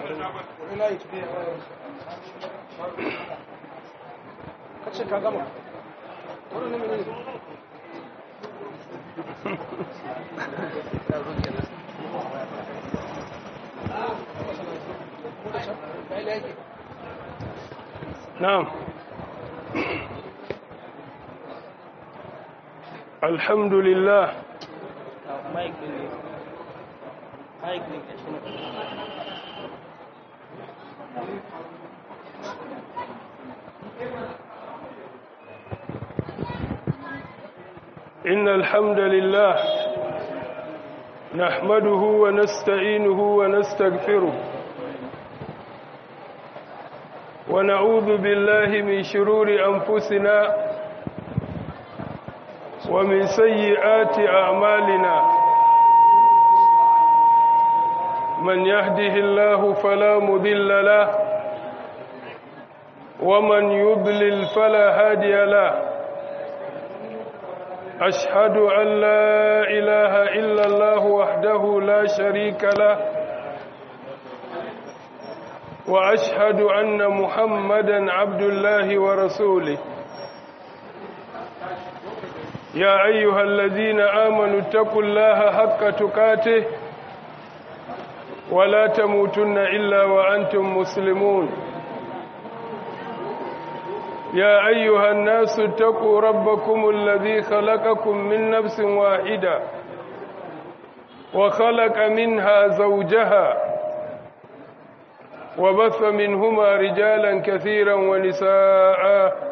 kace ka gama wannan ne ne نعم الحمد لله إن الحمد لله نحمده ونستعينه ونستغفره ونعوذ بالله من شرور أنفسنا ومن سيئات أعمالنا من يهده الله فلا مذل له ومن يضلل فلا هادي له أشهد أن لا إله إلا الله وحده لا شريك له وأشهد أن محمدا عبد الله ورسوله يا أيها الذين آمنوا اتقوا الله حق تقاته ولا تموتن إلا وأنتم مسلمون يا أيها الناس اتقوا ربكم الذي خلقكم من نفس واحدة وخلق منها زوجها وبث منهما رجالا كثيرا ونساء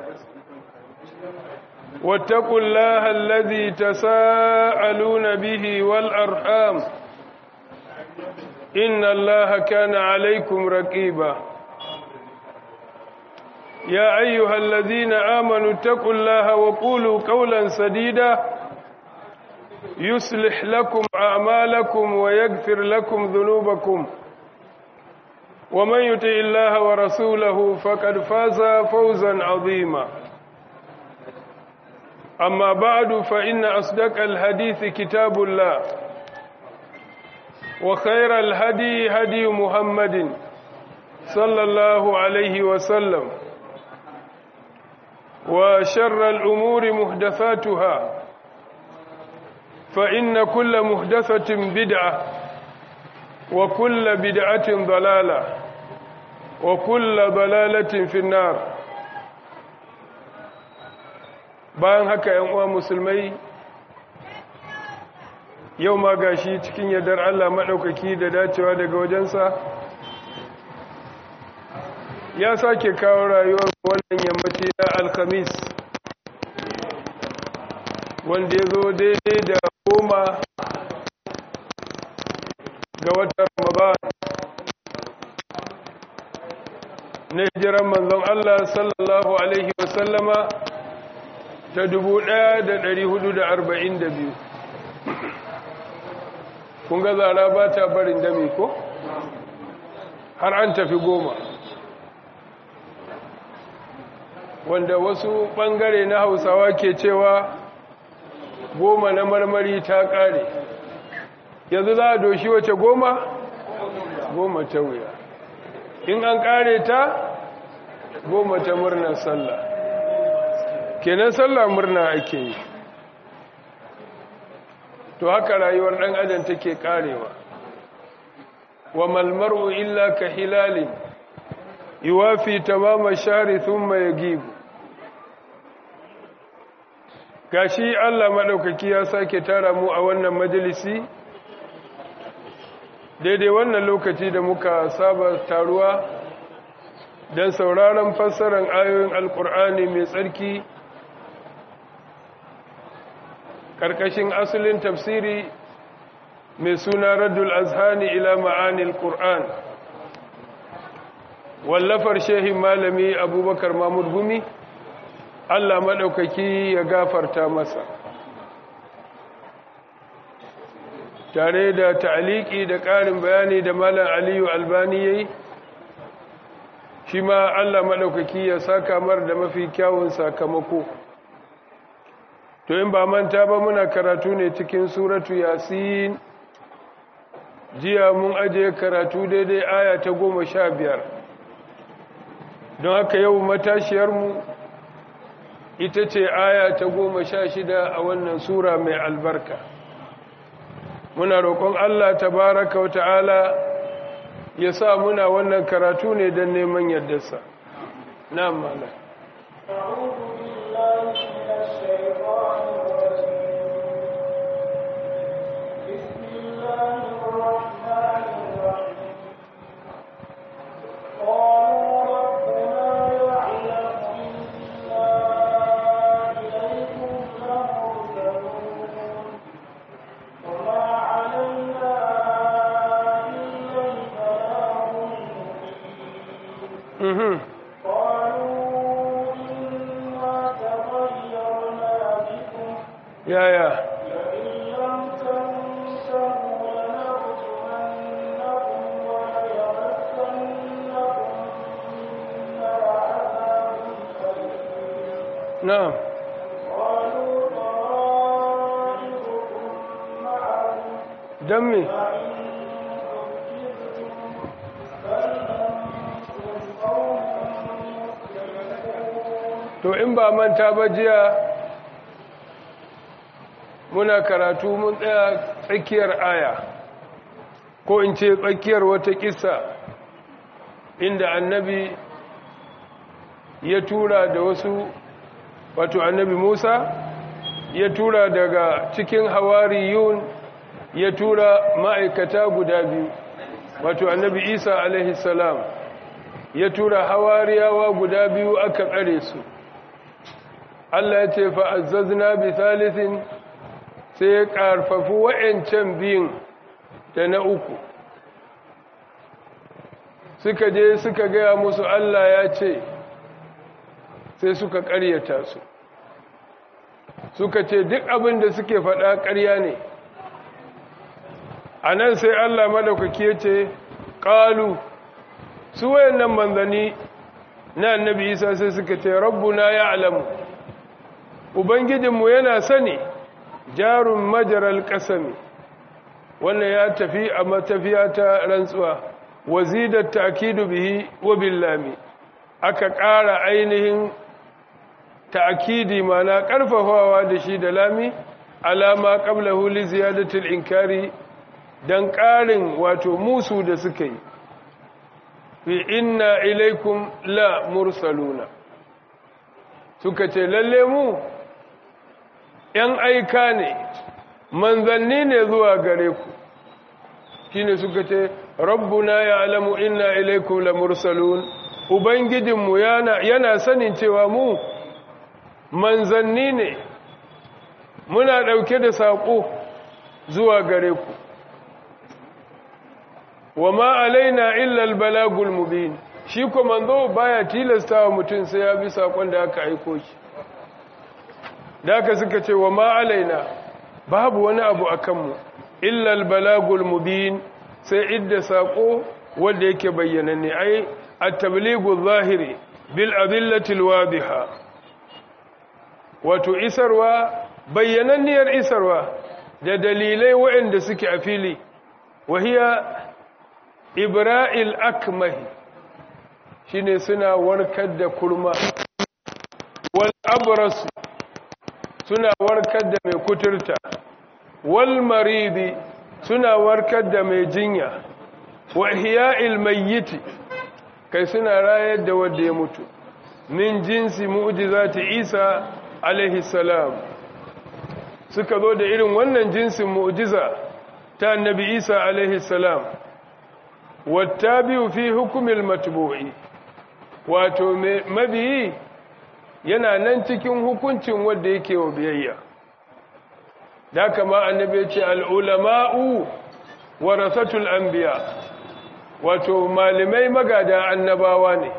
واتقوا الله الذي تساءلون به والأرحام إن الله كان عليكم رقيبا يا أيها الذين آمنوا اتقوا الله وقولوا قولا سديدا يصلح لكم أعمالكم ويغفر لكم ذنوبكم ومن يطع الله ورسوله فقد فاز فوزا عظيما أما بعد فإن أصدق الحديث كتاب الله وخير الهدي هدي محمد صلى الله عليه وسلم وشر الأمور محدثاتها فإن كل محدثة بدعة وكل بدعة ضلالة وكل ضلالة في النار bayan haka ‘yan uwa musulmai yau ma gashi cikin yardar Allah maɗaukaki da dacewa daga wajensa ya sake kawo rayuwar wannan yammaci na alkhamis wanda ya zo daidai da goma ga watan ramadan na hijiran manzon Allah sallallahu alaihi wasallama ta dubu ɗaya da ɗari hudu da arba'in da biyu kun ga zara ba ta barin dami ko har an tafi goma wanda wasu ɓangare na hausawa ke cewa goma na marmari ta ƙare yanzu za a doshi wace goma goma ta wuya in an ƙare ta goma ta murnar sallah kenan sallah murna ake yi to haka rayuwar ɗan adam take ƙarewa wa malmaru illa ka hilalin yuwafi tamama shari thumma yagibu gashi Allah maɗaukaki ya sake tara mu a wannan majalisi daidai wannan lokaci da muka saba taruwa don sauraron fassarar ayoyin alkur'ani mai tsarki ƙarƙashin asalin tafsiri mai suna raddul azhani ila ma'anil qur'an wallafar shehin malami abubakar mahmud gumi Allah maɗaukaki ya gafarta masa tare da ta'aliki da ƙarin bayani da malam aliyu albani ya yi shi ma Allah maɗaukaki ya saka mar da mafi kyawun sakamako to in ba manta ba muna karatu ne cikin suratu yasin jiya mun ajiye karatu daidai aya ta goma sha biyar don haka yau matashiyarmu ita ce aya ta goma sha shida a wannan sura mai albarka muna roƙon Allah tabaraka wa ta'ala ya sa muna wannan karatu ne don neman yardarsa na mala yaya na'am don me to in ba manta ba jiya muna karatu mun tsaya tsakiyar aya ko in ce tsakiyar wata kisa inda annabi ya tura da wasu wato annabi musa ya tura daga cikin hawariyun ya tura ma'aikata guda biyu wato annabi isa alaihi salam ya tura hawariyawa guda biyu aka tsare su Allah ya ce fa'azzazna bi thalithin sai ya ƙarfafi wa'yancan biyun da na uku suka je suka gaya musu Allah ya ce sai suka ƙaryata su suka ce duk abin da suke faɗa ƙarya ne a nan sai Allah madaukaki ya ce ƙalu su wayannan manzanni na annabi isa sai suka ce rabbuna ya alamu ubangijinmu yana sani jarun majaral ƙasami wannan ya tafi a matafiya ta rantsuwa wazidar ta'kidu bihi wa billami aka ƙara ainihin ta'kidi mana ƙarfafawa da shi da lami alama qablahu li ziyadatil inkari dan ƙarin wato musu da suka yi fi inna ilaikum la mursaluna suka ce lalle mu ‘yan aika ne manzanni ne zuwa gare ku shi ne suka ce rabbuna ya alamu inna ilaikum la mursalun ubangijinmu yana, yana sanin cewa mu manzanni ne muna ɗauke da saƙo zuwa gare ku wa ma alaina illal balagul mubin shi ko manzo baya tilasta wa mutum sai ya bi sakon da aka aiko shi da aka suka ce wa ma alaina babu wani abu akan mu illal balagul mubin sai idda sako wanda yake bayyananne ai at-tablighu zahiri bil adillati alwadiha wato isarwa bayyananniyar isarwa da dalilai waɗanda suke a fili wahiya ibra'il akmahi shine suna warkar da kurma wal abras suna warkar da mai kuturta wal maridi suna warkar da mai jinya wa ihya'il mayyiti kai suna rayar da wanda ya mutu min jinsi mu'jizati Isa alaihi salam suka zo da irin wannan jinsin mu'jiza ta annabi Isa alaihi salam wattabi'u fi hukmil matbu'i wato mabiyi yana nan cikin hukuncin wanda yake wa biyayya da kama annabi ya ce al'ulama'u warasatul anbiya wato malamai magada annabawa ne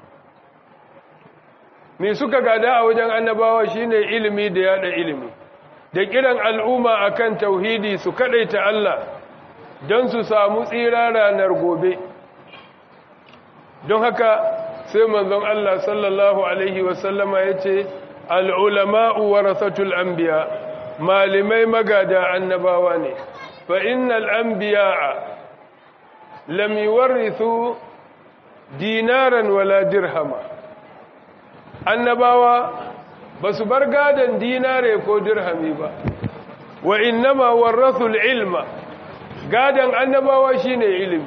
me suka gada a wajen annabawa shine ilimi da yada ilimi da kiran al'umma akan tauhidi su kadaita Allah don su samu tsira ranar gobe don haka sai manzon Allah sallallahu alaihi wasallama ya ce al'ulama'u warasatul anbiya malamai magada annabawa ne fa innal anbiya'a lam yuwarrithu dinaran wala dirhama annabawa ba su bar gadon dinare ko dirhami ba wa innama warrathul ilma gadon annabawa shine ilimi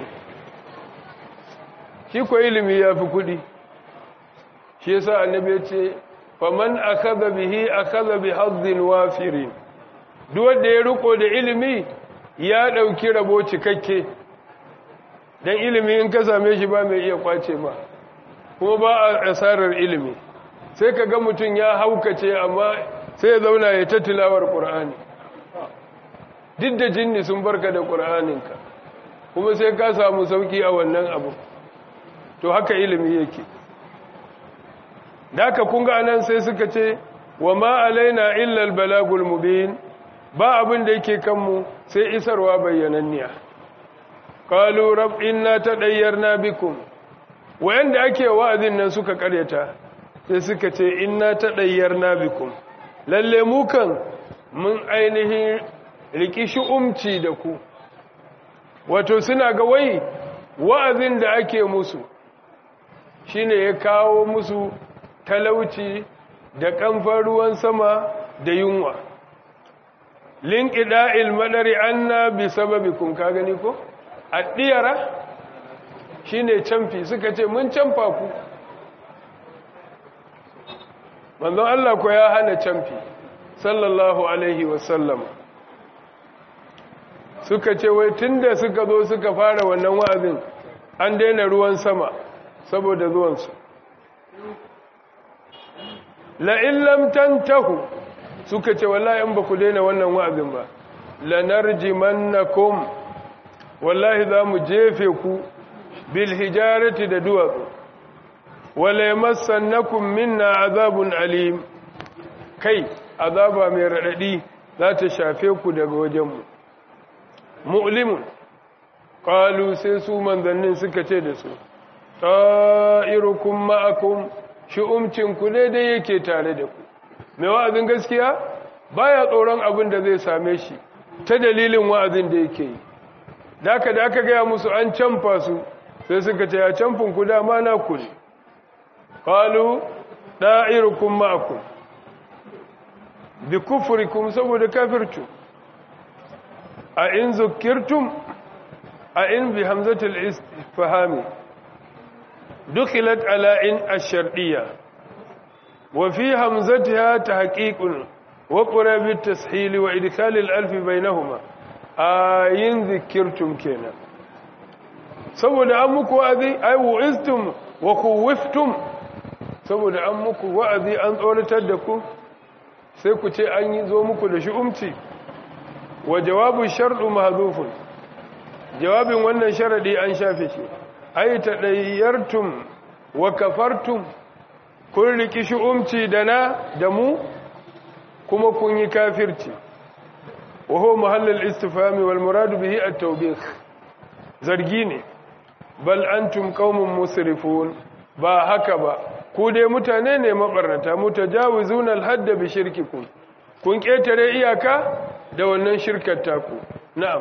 shi ko ilimi ya fi kudi shi yasa annabi ya ce faman akaza bihi akaza bi hazzin wafirin duk wanda ya riko da ilimi ya dauki rabo cikakke dan ilimi in ka same shi ba mai iya kwace ba kuma ba a asarar ilimi sai ka ga mutum ya haukace amma sai ya zauna ya ta tilawar qur'ani duk da jinni sun barka da qur'aninka kuma sai ka samu sauki a wannan abu to haka ilimi yake da haka kunga nan sai suka ce wa ma alaina illa albalagul mubin ba abin da yake kanmu sai isarwa bayyananniya qalu rab inna tadayyarna bikum wayanda ake wa'azin nan suka karyata sai suka ce inna tadayyarna bikum lalle mu kan mun ainihin riki umci da ku wato suna ga wai wa'azin da ake musu shine ya kawo musu talauci da kamfan ruwan sama da yunwa linkida ilmadari anna bi sababikum ka gani ko addiyara shine camfi suka ce mun camfa ku manzon Allah ko ya hana camfi sallallahu alaihi wasallam suka ce wai tunda suka zo suka fara wannan wa'azin an daina ruwan sama saboda zuwansu la'in lam tantahu suka ce wallahi in ba ku daina wannan wa'azin ba lanarjimannakum wallahi za mu jefe ku bil hijarati da duwatsu wala yamassannakum minna azabun alim kai azaba mai radadi za ta shafe ku daga wajenmu mu'limun qalu sai su manzannin suka ce da su ta'irukum ma'akum shi'umcinku daidai yake tare da ku mai wa'azin gaskiya baya tsoron abin da zai same shi ta dalilin wa'azin da yake yi daka da aka gaya musu an canfa su sai suka ce ya canfin ku dama na ku ne qalu da'irukum ma'akum bi kufrikum saboda kafirtu a in zukirtum a in bi hamzatul istifhami دخلت على إن الشرطية وفي همزتها تحقيق وقرى بالتسحيل وإدخال الألف بينهما آين ذكرتم كينا saboda an muku wa'azi ai wu'iztum wa kuwiftum saboda an muku wa'azi an tsoratar da ku sai ku ce an yi zo muku da shi'umci wa jawabin sharɗu mahzufun jawabin wannan sharadi an shafe shi ai taɗayyartum wa kafartum kun riki shi'umci da na da mu kuma kun yi kafirci wa huwa mahallal istifhami wal muradu bihi at-tawbih zargi ne bal antum qaumun musrifun ba haka ba ku dai mutane ne mabarnata mutajawizuna al-hadd bi shirkikum kun ketare iyaka da wannan shirkar taku na'am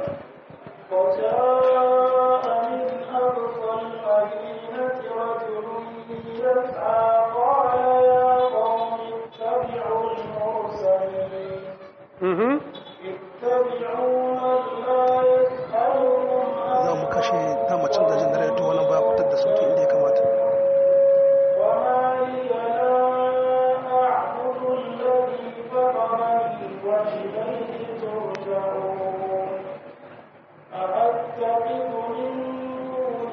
وجاء من أقصى المدينة رجل يسعى قال يا قوم اتبعوا المرسلين mhm اتبعوا من لا يسألكم za mu kashe damacin da jin dare to wannan baya fitar da sauki inda ya kamata وما لي لا أعبد الذي فطرني وإليه ترجعون أأتخذ من دونه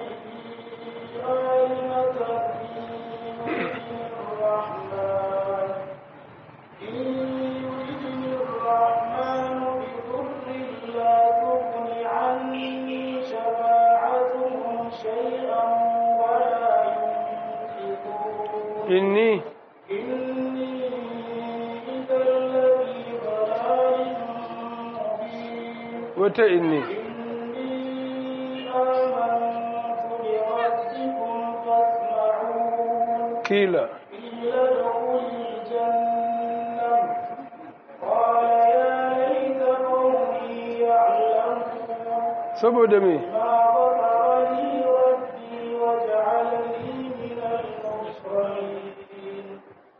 آلهة إن الرحمن إن يردني الرحمن بضر لا تغن عني شفاعتهم شيئا ولا ينقذون inni إني إذا لفي ضلال مبين wata inni إني آمنت بربكم فاسمعون kila قيل ادخل الجنة قال يا ليت قومي يعلمون saboda me ما غفر لي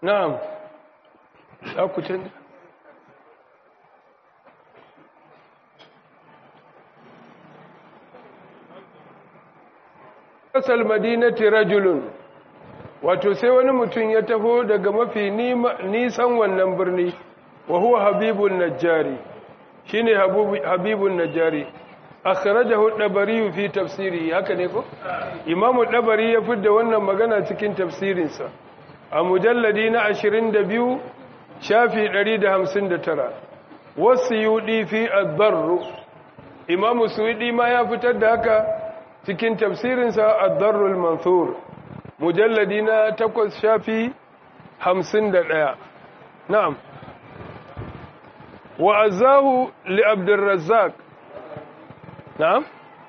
na'am za ku canza kasal madinati rajulun wato sai wani mutum ya taho daga mafi nisan wannan birni wa huwa habibun najjari shine habibun najjari akhrajahu dabari fi tafsiri haka ne ko imamu dabari ya fidda wannan magana cikin tafsirinsa a mujalladi na 22 shafi 159 wasu yudi fi ad-darr imamu suyudi ma ya fitar da haka cikin tafsirinsa ad-darr al-manthur mujalladi na 8 shafi 51 na'am wa azahu li abdurrazzaq na'am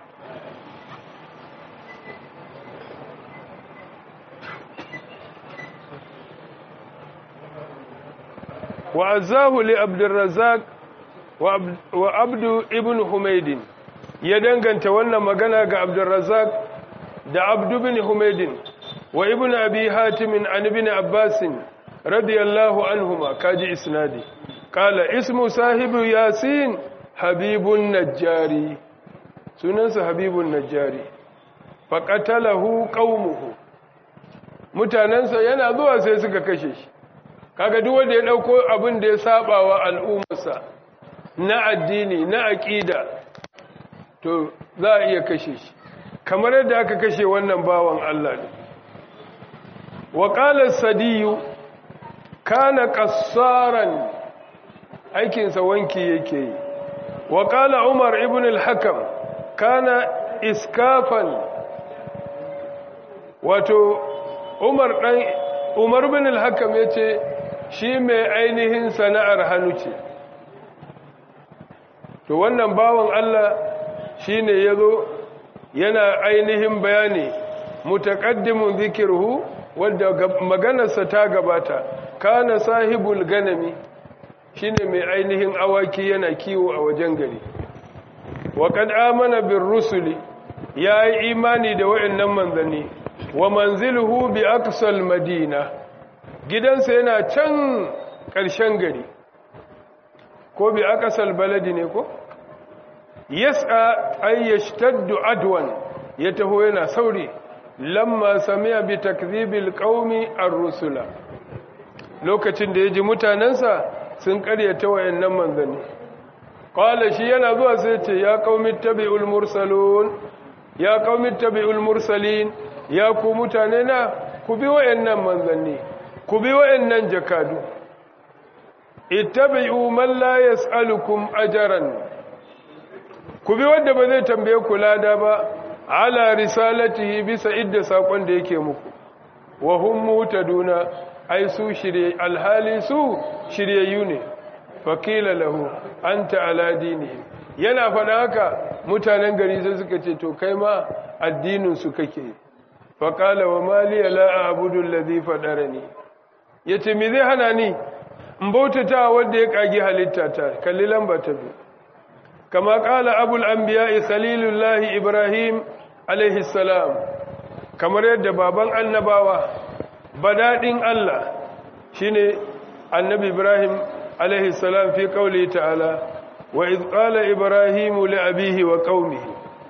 وعزاه لعبد الرزاق وعبد ابن حميد ya danganta wannan magana ga Abdurrazzaq da Abd ibn Humayd wa ibn Abi Hatim an ibn Abbas radiyallahu anhuma kaji isnadi qala ismu sahibu Yasin Habibun Najjari sunansa Habibun Najjari faqatalahu qaumuhu mutanansa yana zuwa sai suka kashe shi kaga duk wanda ya dauko abin da ya saba wa al'ummarsa na addini na aqida to za a iya kashe shi kamar yadda aka kashe wannan bawan Allah ne wa qala sadiyu kana qassaran aikin sa wanki yake yi wa qala umar ibn al-hakam kana iskafan wato umar dan umar ibn al-hakam yace shi mai ainihin sana'ar hannu ce to wannan bawan Allah shine yazo yana ainihin bayani mutaqaddimun zikruhu wanda maganarsa ta gabata kana sahibul ganami shine mai ainihin awaki yana kiwo a wajen gari wa qad amana bir rusuli yayi imani da wayannan manzanni wa manziluhu bi aqsal madina gidansa yana can ƙarshen gari ko bi aqsal baladi ne ko yas'a ay yashtaddu adwan ya taho yana sauri lamma sami'a bi takdhibil qaumi ar-rusula lokacin da yaji mutanansa sun karyata wayannan manzanni qala shi yana zuwa sai ce ya qaumi tabi'ul mursalun ya qaumi tabi'ul mursalin ya ku mutane na ku bi wayannan manzanni ku bi wayannan jakadu ittabi'u man la yas'alukum ajran ku bi wanda ba zai tambaye ku lada ba ala risalatihi bisa idda sakon da yake muku wa hum mutaduna ai su shirye alhali su shiryayyu ne faqila lahu anta ala dinihi yana fada haka mutanen gari sai suka ce to kai ma addinin su kake faqala wa mali la a'budu alladhi fadarani yace me zai hana ni in bautata wanda ya kage halitta ta kalli lamba ta biyu كما قال أبو الأنبياء خليل الله إبراهيم عليه السلام كما يد بابا النباوة بدادين الله شيني النبي إبراهيم عليه السلام في قوله تعالى وإذ قال إبراهيم لأبيه وقومه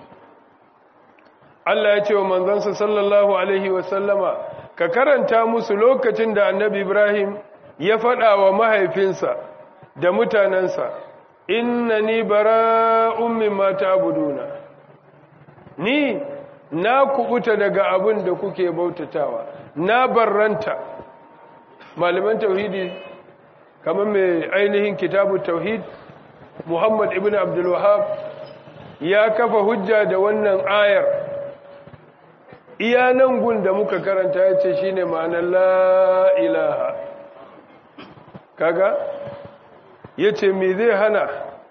Allah ya ce wa manzansa sallallahu Alaihi wasallama ka karanta musu lokacin da annabi Ibrahim ya faɗa wa mahaifinsa da mutanensa innani bara'un mimma ta'buduna ni na kubuta daga abin da kuke bautatawa na barranta malaman tauhidi kamar mai ainihin kitabu tauhid Muhammad ibn Abdul Wahhab ya kafa hujja da wannan ayar iya nan gun da muka karanta ya ce shine ma'anar la ilaha kaga ya ce me zai hana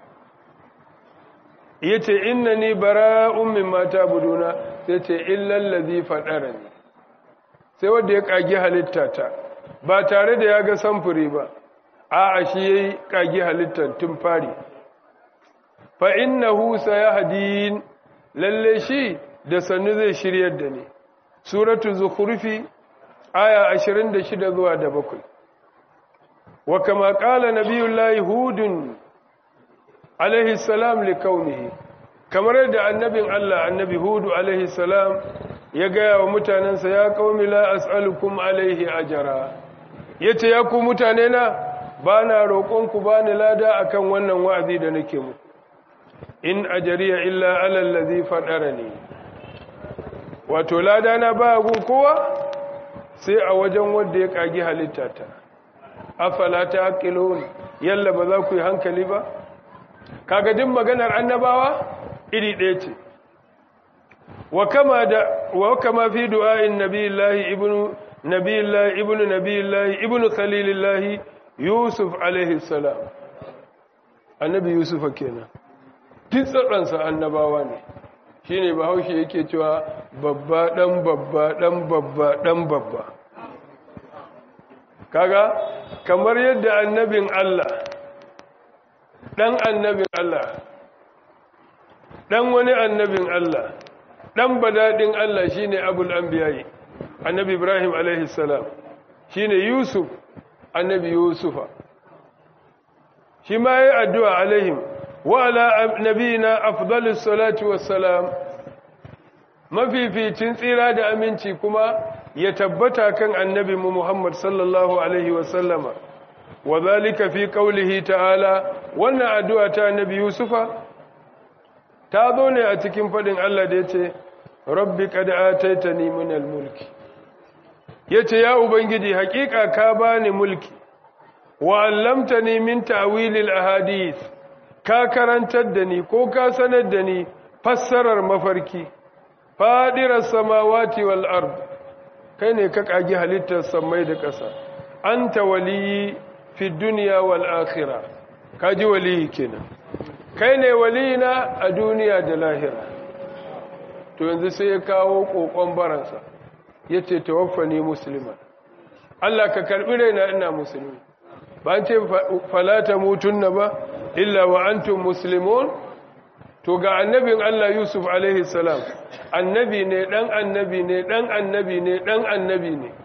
ya ce inna ni bara'un min mata buduna sai ce illallazi faɗara ne sai wadda ya ƙagi halitta ta ba tare da ya ga samfuri ba a shi ya yi ƙagi halittar tun fari fa inna husa ya hadin lalle shi da sannu zai shiryar da ni suratu zukhrufi aya 26 zuwa da bakwai wa kama qala nabiyullahi hudun alaihi salam li kaunihi kamar yadda annabin Allah annabi hudu alaihi salam ya gaya wa mutanensa ya qaumi la as'alukum alaihi ajra yace ya ku mutane na bana roƙon ku bani lada akan wannan wa'azi da nake muku in ajariya illa ala allazi fadarani wato lada na ba gun kowa sai a wajen wanda ya kagi halittata afala taqilun yalla ba za ku yi hankali ba kaga din maganar annabawa iri ɗaya ce wa kama da wa kama fi du'a'in nabiyillahi ibnu nabiyillahi ibnu nabiyillahi ibnu khalilillahi yusuf alaihi salam annabi yusufa kenan duk tsatsansa annabawa ne shine bahaushe yake cewa babba dan babba dan babba dan babba kaga kamar yadda annabin Allah dan annabin Allah dan wani annabin Allah dan badadin Allah shine abul anbiya'i annabi Ibrahim alaihi salam shine Yusuf annabi Yusufa shi ma yayi addu'a alaihim wa ala nabiyina afdalus salatu wassalam mafificin tsira da aminci kuma ya tabbata kan annabi mu Muhammad sallallahu alaihi wasallama wa zalika fi qawlihi ta'ala wannan addu'a ta annabi Yusufa ta zo ne a cikin fadin Allah da yace rabbi qad ataitani minal mulki yace ya ubangiji hakika ka bani mulki wa allamtani min ta'wilil ahadith ka karantar da ni ko ka sanar da ni fassarar mafarki fadirar samawati wal ard kai ne ka kagi halittar samai da ƙasa anta waliyi fi dunya wal akhirah kaji waliyi kenan kai ne waliyina a duniya da lahira to yanzu sai ya kawo kokon baransa yace tawaffani musliman Allah ka karbi raina ina musulmi ba an ce falata mutunna ba illa wa antum muslimun to ga annabin Allah Yusuf alaihi salam annabi ne dan annabi ne dan annabi ne dan annabi ne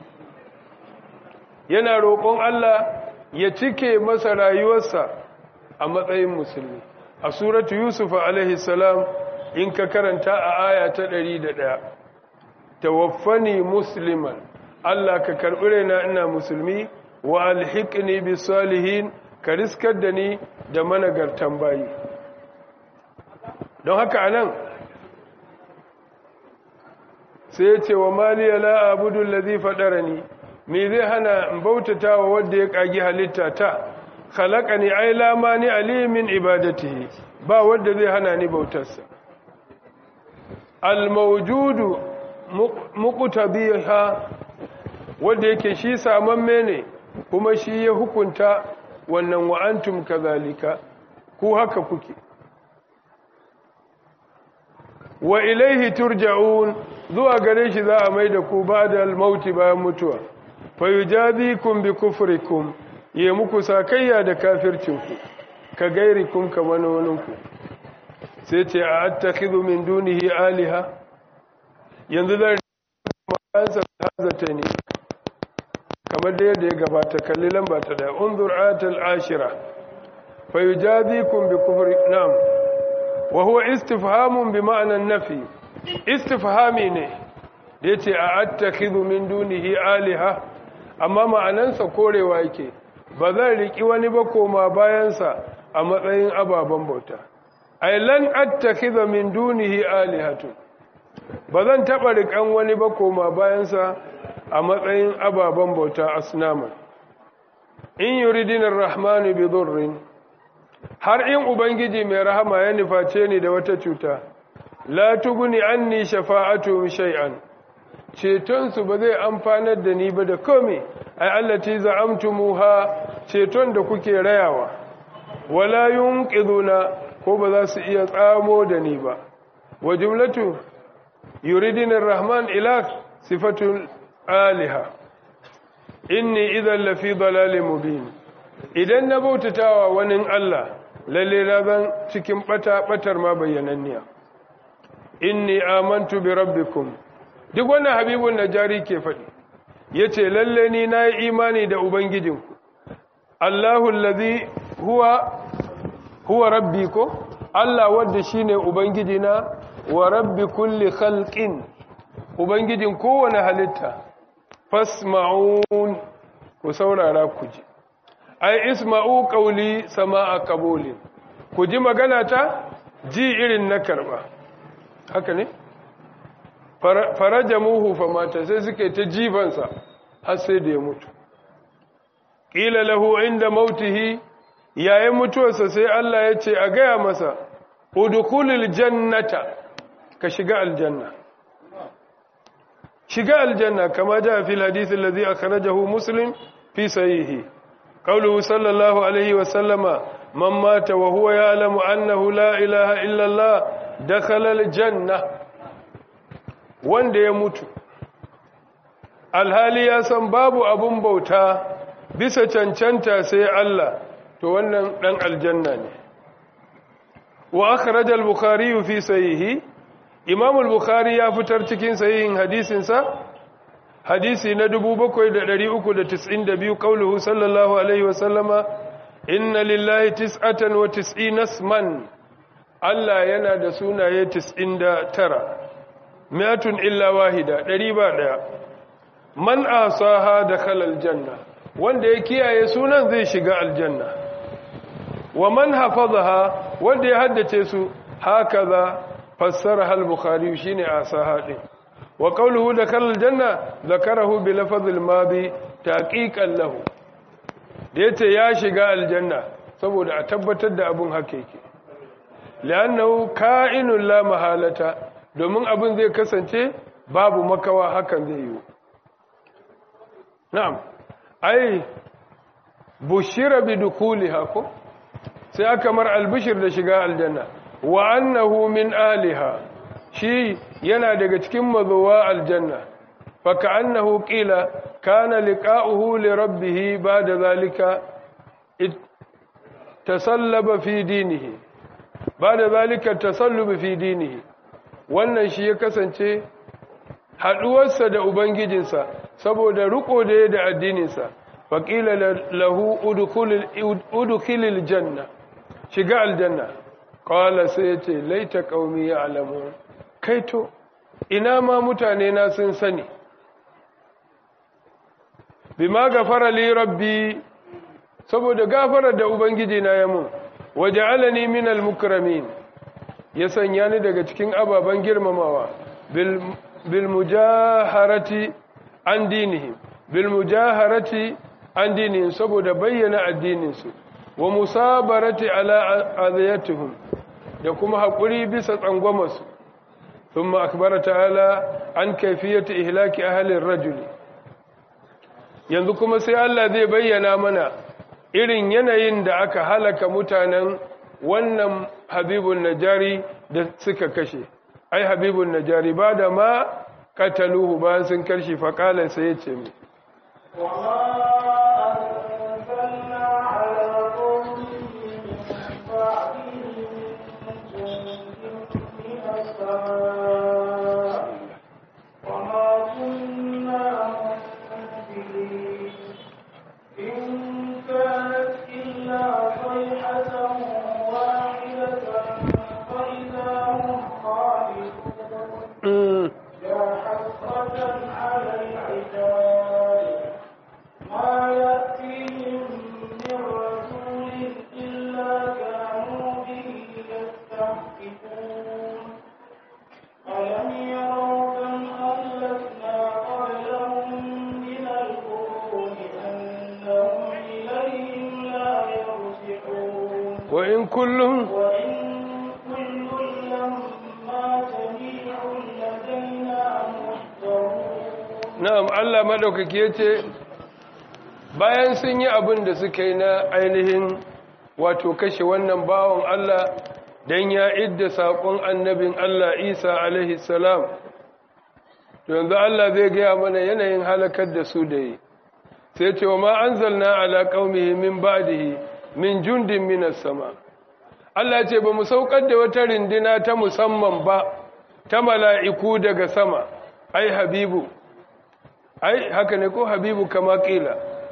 yana roƙon Allah ya cike masa rayuwarsa a matsayin musulmi a suratu Yusuf alaihi salam in ka karanta a aya ta 101 tawaffani musliman Allah ka karɓi raina ina musulmi wa alhiqni bis salihin ka riskar da ni da managartan bayi don haka anan sai ya ce wa maliya la abudu allazi fadarani me zai hana in bautata wa wanda ya kagi halitta ta khalaqani ay la mani alimin ibadatihi ba wanda zai hana ni bautarsa al mawjudu muqtabiha wanda yake shi samamme ne kuma shi ya hukunta wannan wa antum kazalika ku haka kuke wa ilaihi turja'un zuwa gare shi za a mai da ku ba da almauti bayan mutuwa fa yujazikum bi kufrikum ya muku sakayya da kafircinku ka gairikum kamar waninku sai ce a attakhidhu min dunihi aliha yanzu zan ma'ansa hazata ne kamar da yadda ya gabata kalli lamba ta da unzur atal ashira fa yujazikum bi kufri na'am wa huwa istifhamun bi ma'anan nafi istifhami ne da yace a attakhidhu min dunihi aliha amma ma'anansa korewa yake ba zan riki wani ba koma bayansa a matsayin ababen bauta ay lan attakhidha min dunihi alihatu ba zan taba rikan wani ba koma bayansa a matsayin ababen bauta asnaman in yuridina rahmanu bi dhurrin har in ubangiji mai rahama ya nuface ni da wata cuta la tuguni anni shafa'atu shay'an ceton su ba zai amfanar da ni ba da komai ai allati za'amtumuha ceton da kuke rayawa wala yunqiduna ko ba za su iya tsamo da ni ba wa jumlatu yuridina arrahman ila sifatul aliha inni idan lafi dalalin mubin idan na bautatawa wani Allah lalle na zan cikin bata batar ma bayyananniya inni amantu bi rabbikum duk wannan habibun najari ke faɗi yace lalle ni nayi imani da ubangijinku Allahu allazi huwa huwa rabbi ko Allah wanda shine ubangiji na wa rabbi kulli khalqin ubangijin kowane halitta fasma'un ku saurara ku ji ai isma'u qawli sama'a qabulin ku ji magana ta ji irin na karba haka ne farajamuhu famata sai suke ta jifansa har sai da ya mutu ƙila lahu inda mautihi yayin mutuwarsa sai Allah ya ce a gaya masa udukulil jannata ka shiga aljanna shiga aljanna kama ja fil hadith alladhi akhrajahu muslim fi sahihi qawluhu sallallahu alaihi wa sallama man mata wa huwa ya'lamu annahu la ilaha illa Allah dakhala aljanna wanda ya mutu alhali ya san babu abun bauta bisa cancanta sai Allah to wannan dan aljanna ne wa akhraj al-bukhari fi sahihi imam al-bukhari ya fitar cikin sahihin hadisin sa hadisi na 7392 qauluhu sallallahu alaihi wa sallama inna lillahi tis'atan wa tis'ina isman Allah yana da sunaye 99 mi'atun illa wahida ɗari ba ɗaya man asaha da khalal janna wanda ya kiyaye sunan zai shiga aljanna wa man hafazaha wanda ya haddace su hakaza fassara hal bukhari shine asaha din wa qawluhu da khalal janna zakarahu bi lafazil madi taqiqan lahu da yace ya shiga aljanna saboda a tabbatar da abun haka yake li'annahu ka'inun la mahalata domin abin zai kasance babu makawa hakan zai yi na'am ai bushira bi dukuliha ko sai aka mar albishir da shiga aljanna wa annahu min aliha shi yana daga cikin mazuwa aljanna fa ka'annahu qila kana liqa'uhu li rabbih ba'da zalika tasallaba fi dinihi ba'da zalika tasallubu fi dinihi wannan shi ya kasance haɗuwarsa da Ubangijinsa saboda riko da ya da addininsa faƙila lahu udukilil janna shiga aljanna ƙwala sai ya ce laita ƙaumi ya alamu kaito ina ma mutane na sun sani bima gafara li rabbi saboda gafarar da Ubangiji na yamun waje alani minal mukramin ya sanya ni daga cikin ababen girmamawa bil mujaharati an dinihim bil mujaharati an dinihim saboda bayyana addininsu wa musabarati ala azayatuhum da kuma haƙuri bisa tsangwamarsu thumma akbara ta'ala an kaifiyati ihlaki ahlin rajuli yanzu kuma sai Allah zai bayyana mana irin yanayin da aka halaka mutanen wannan habibun najari da suka kashe ai habibun najari ba da ma kataluhu bayan sun karshe faƙalar sai ya ce mai وإن كل وإن كل لما جميع لدينا محضرون na'am Allah madaukake yace bayan sun yi abin da suka yi na ainihin wato kashe wannan bawon Allah dan ya idda sakon annabin Allah Isa alaihi salam to yanzu Allah zai ga mana yanayin halakar da su da yi sai ce wa ma anzalna ala qaumihi min ba'dihi min jundin minas sama Allah ce ba mu saukar da wata rindina ta musamman ba ta mala'iku daga sama ai habibu ai haka ne ko habibu kama kila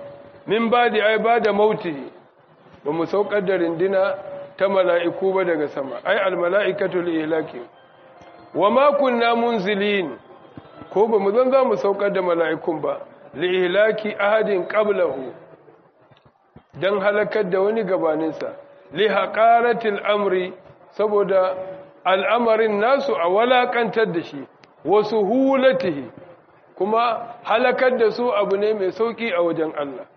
min badi ai bada mauti ba mu saukar da rindina ta mala'iku ba daga sama ai almala'ikatu lihlaki wa ma kunna munzilin ko ba mu zan za mu saukar da mala'ikun ba lihlaki ahadin qablahu dan halakar da wani gabaninsa li haqaratil amri saboda al'amarin nasu a walakantar da shi wasu hulatihi kuma halakar da su abu ne mai sauki a wajen Allah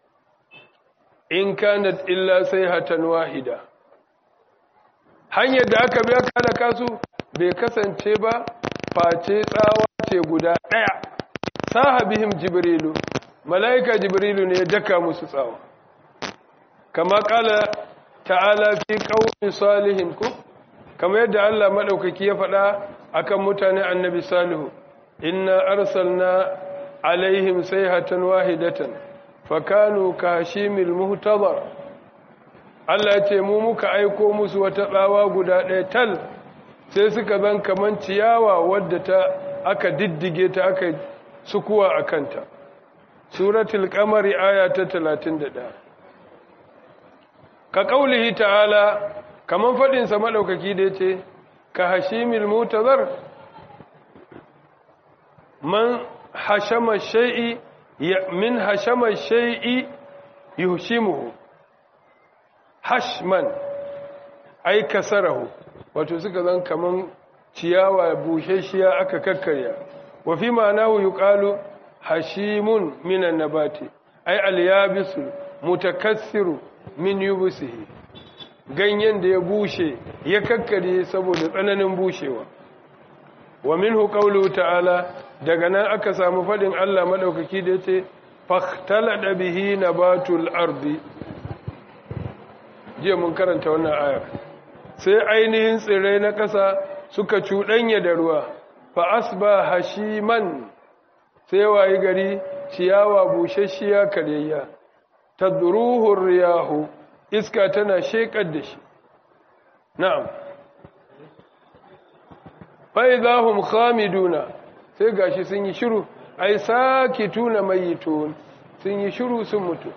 in kanat illa sayhatan wahida hanyar da aka biya halaka su bai kasance ba face tsawa ce guda daya sahabihim jibrilu malaika jibrilu ne ya daka musu tsawa kama kala ta'ala fi qaumi salihin ku kama yadda Allah madaukaki ya faɗa akan mutane annabi salihu inna arsalna alaihim sayhatan wahidatan fakanu kashimil muhtadar Allah ya ce mu muka aiko musu wata tsawa guda ɗaya tal sai suka zan kaman ciyawa wadda ta aka diddige ta aka sukuwa a kanta suratul qamari aya ta 31 ka kaulihi ta'ala kaman fadin sa madaukaki da yace ka hashimil mutazar man hashama shay'i min hashama shay'i yuhshimuhu hashman ay kasarahu wato suka zan kaman ciyawa busheshiya aka kakkarya wa fi ma'anahu yuqalu hashimun minan nabati ay al-yabisu mutakassiru min yubsihi ganyen da ya bushe ya kakkare saboda tsananin bushewa wa minhu qawluhu ta'ala daga nan aka samu fadin Allah madaukaki da yace fahtalada bihi nabatul ardi jiya mun karanta wannan ayar sai ainihin tsirrai na ƙasa suka cuɗanya da ruwa fa asba hashiman sai wayi gari ciyawa bushashiya karyayya tadruhu riyahu iska tana shekar da shi na'am fa idahum khamiduna sai gashi sun yi shiru ai sakituna mayitun sun yi shiru sun mutu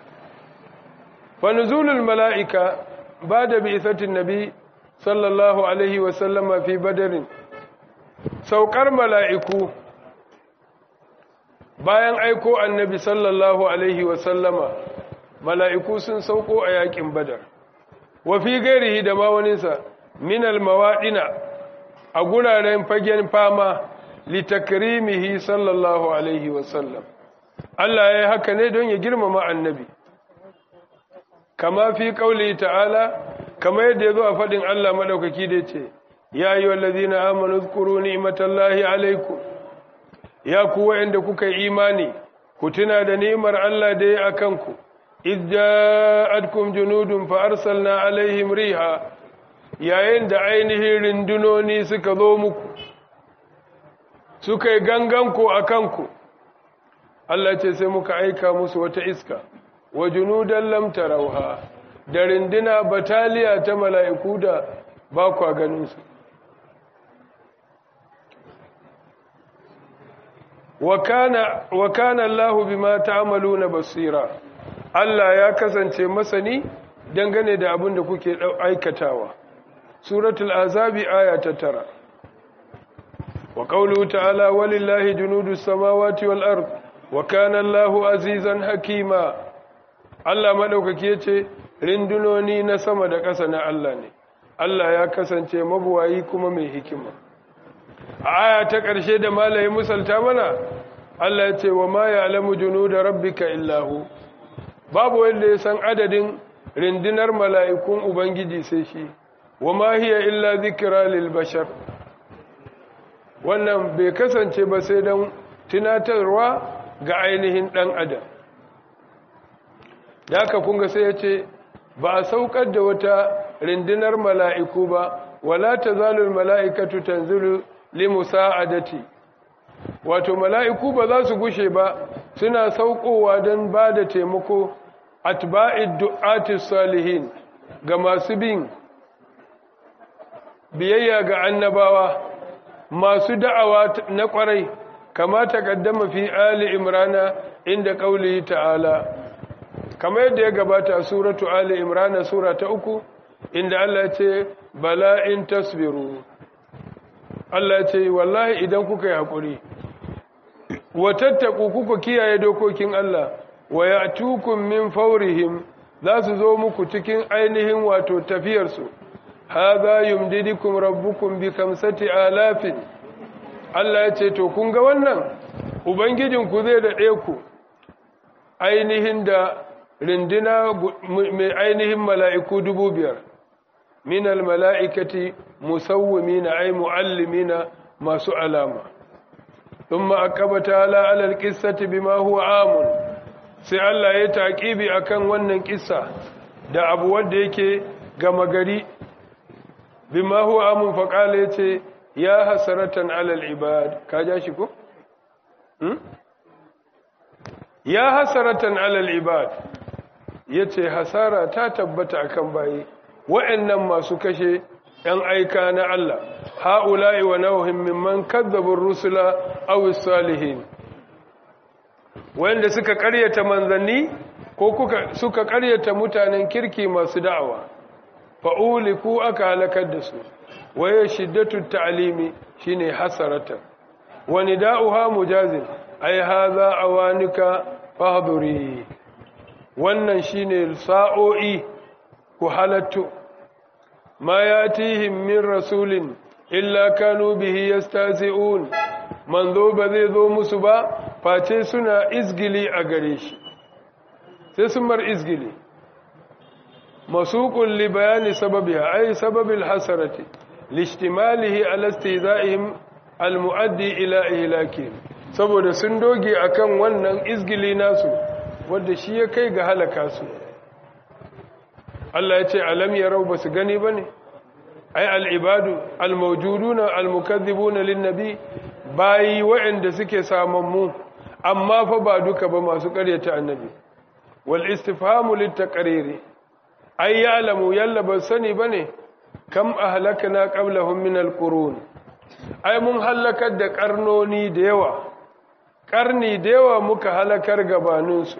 fa nuzulul malaika bada bi'thatin nabi sallallahu alaihi wa sallama fi badarin saukar mala'iku bayan aiko annabi sallallahu alaihi wa sallama mala'iku sun sauko a yakin badar wa fi gairihi da mawaninsa minal mawaɗina a guraren fagen fama litakrimihi sallallahu alaihi wasallam Allah ya yi haka ne don ya girmama annabi kama fi ƙauli ta'ala kama yadda ya zo a faɗin Allah maɗaukaki da ce ya yi wallazi na amonu zukuru ni'imatallahi alaiku ya kuwa inda kuka yi imani ku tuna da ni'imar Allah da ya a kanku إذ جاءتكم جنود فأرسلنا عليهم ريحا yayin da ainihin rindunoni suka zo muku suka yi ganganku a kanku Allah ce sai muka aika musu wata iska wa junudan lam tarauha da rinduna bataliya ta mala'iku da ba kwa ganinsu wa kana Allahu bima ta'maluna basira Allah ya kasance masani dangane da abin da kuke aikatawa. Suratul Azabi aya ta tara. Wa qawluhu ta'ala walillahi junudus samawati wal ard wa kana Allahu azizan hakima. Allah madaukaki yace rindunoni na sama da ƙasa na Allah ne. Allah ya kasance mabuwayi kuma mai hikima. A aya ta ƙarshe da malaye musalta mana Allah ya ce wa ma ya'lamu junuda rabbika illahu babu wanda ya san adadin rindinar mala'ikun Ubangiji sai shi, wa ma hiya illa zikira lil bashar. Wannan bai kasance ba sai don tunatarwa ga ainihin ɗan adam. Da aka kunga sai ya ce, ba a saukar da wata rindinar mala'iku ba, wala ta zalul mala'ikatu tanzilu limusa'adati. Wato, mala'iku ba za su gushe ba, suna saukowa don ba da taimako atba'id du'atis salihin ga masu bin biyayya ga annabawa masu da'awa na kwarai kama taqaddama fi ali imrana inda qaulihi ta'ala kamar yadda ya gabata a suratu ali imran sura ta uku inda Allah ya ce bala in tasbiru Allah ya ce wallahi idan kuka yi hakuri wa tattaku kuka kiyaye dokokin Allah wa ya'tukum min fawrihim za su zo muku cikin ainihin wato tafiyarsu hadha yumdidukum rabbukum bi kamsati alafin Allah ya ce to kun ga wannan ubangijinku zai daɗe ku ainihin da rindina mai ainihin mala'iku dubu biyar minal mala'ikati musawwimina ay muallimina masu alama thumma akabata ala alal qissati bima huwa amun sai Allah ya taqibi akan wannan kissa da abu wanda yake gama gari bima huwa amun faqala yace ya hasaratan alal ibad ka ja shi ko hmm? ya hasaratan alal ibad yace hasara ta tabbata akan bayi wa'annan masu kashe ‘yan aika na Allah, ha'ula'i wa nauhin mimman kazzabin rusula awis salihin, wanda suka ƙaryata manzanni ko suka ƙaryata mutanen kirki masu da'awa, fa'uli ku aka halakar da su, waye shiddatu ta'alimi shi ne hasaratan, wani da'uha mujazin, ai haza a wanika fahaduri, wannan shi ne sa'o'i ku halattu. ما ياتيهم من رسول إلا كانوا به يستهزئون منذ بذي ذو مسبا face suna izgili a gare shi sai sun mar izgili masuqul li bayani sababiha ay sababil hasarati lishtimalihi ala istihza'ihim almuaddi ila ihlakihim saboda sun doge akan wannan izgili nasu wanda shi ya kai ga halaka su Allah ya ce alam yarau basu gani bane ai al-ibadu al-mawjuduna al-mukaththibuna lin-nabi bayi wa'anda suke samammu amma fa ba duka ba masu ƙaryata annabi wal istifhamu lit-taqriri ai ya'lamu yalla ba sani bane kam ahlakna qablahum min al-qurun ai mun halakar da karnoni da yawa karni da yawa muka halakar gabaninsu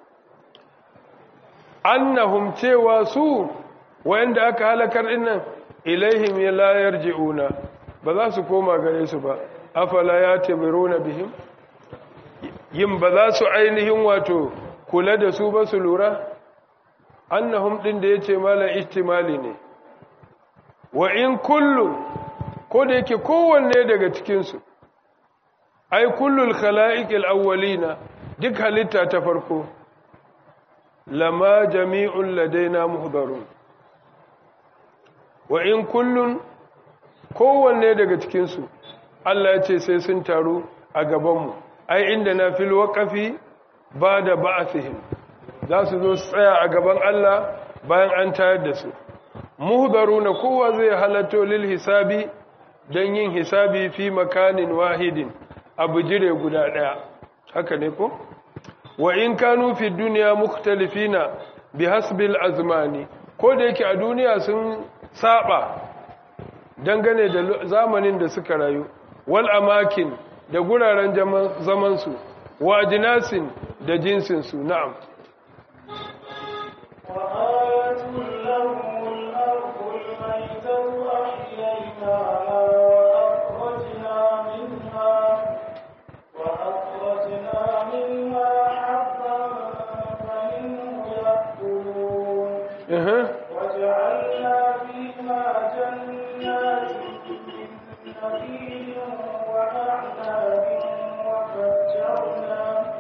annahum cewa su wanda aka halakar dinnan ilaihim la yarji'una ba za su koma gare su ba afala yatamiruna bihim yin ba za su ainihin wato kula da su ba su lura annahum din da yace mala ihtimali ne wa in kullu ko da yake kowanne daga cikin su ai kullul khala'iqil awwalina duk halitta ta farko lama jami'un ladaina muhdarun wa in kullun kowanne daga cikinsu Allah ya ce sai sun taru a gabanmu ai inda na fil waƙafi ba da ba'athihim za su zo su tsaya a gaban Allah bayan an tayar da su muhdaruna kowa zai halatto lil hisabi don yin hisabi fi makanin wahidin abu jire guda ɗaya haka ne ko? wa in kanu fi duniya mukhtalifina bi hasbil azmani ko da yake a duniya sun saba dangane da zamanin da suka rayu wal amakin da guraren zaman su wa ajnasin da jinsin su na'am وجعلنا فيها جنات من نخيل وأعناب وفجرنا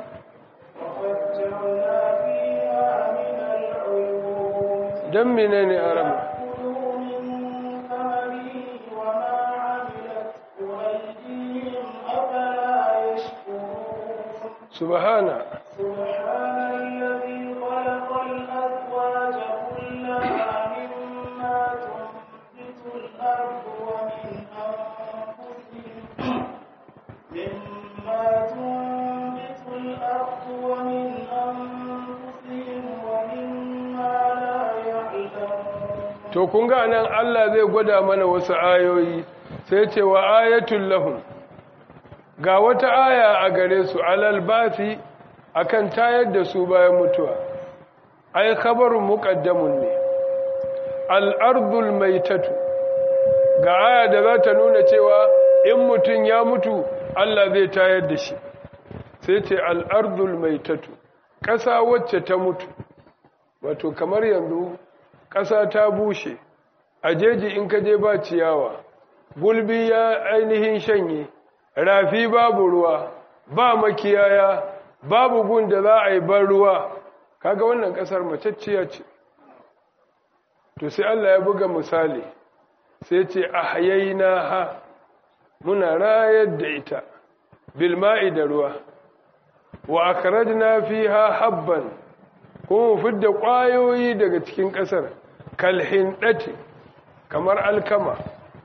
وفجرنا فيها من العيون dan menene aram كلوا من ثمره وما عملته أيديهم أفلا يشكرون subhana سبحان الذي خلق الأزواج كلها مما تنبت الأرض ومن أنفسهم مما تنبت الأرض ومن أنفسهم ومما لا يعلمون to kun ga nan Allah zai gwada mana wasu ayoyi sai ce wa ayatul lahum ga wata aya a gare su alal basi akan tayar da su bayan mutuwa ai khabarun muqaddamun ne al-ardul maitatu ga aya da za ta nuna cewa in mutum ya mutu Allah zai tayar da shi sai ce al-ardul maitatu ƙasa wacce ta mutu wato kamar yanzu ƙasa ta bushe a jeji in ka je ba ciyawa gulbi ya ainihin shanye rafi babu ruwa ba makiyaya babu gun da za a yi ban ruwa kaga wannan ƙasar macacciya ce to sai Allah ya buga misali sai ce ahyayna ha muna rayar da ita bilma'i da ruwa wa akhrajna fiha habban kuma mu fidda ƙwayoyi daga cikin ƙasar kalhindati kamar alkama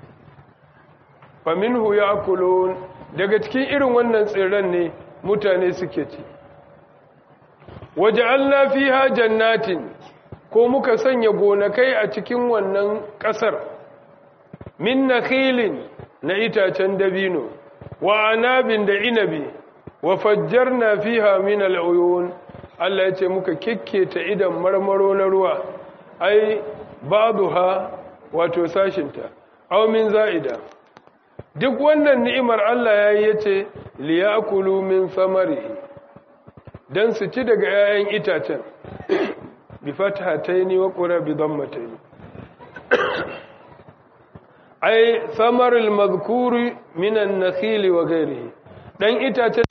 faminhu ya'kulun daga cikin irin wannan tsirran ne mutane suke ci waja'alna fiha jannatin ko muka sanya gonakai a cikin wannan ƙasar min nakhilin na itacen dabino wa anabin da inabi wa fajjarna fiha min al'uyun Allah ya ce muka kikketa idan marmaro na ruwa ai baduha wato sashinta aw min za'ida duk wannan ni'imar Allah ya yi yace liyakulu min samarihi dan su ci daga 'ya'yan itacen bi fathataini wa qura bi dammataini ai samarul mazkuri minan nakhili wa ghairihi dan itacen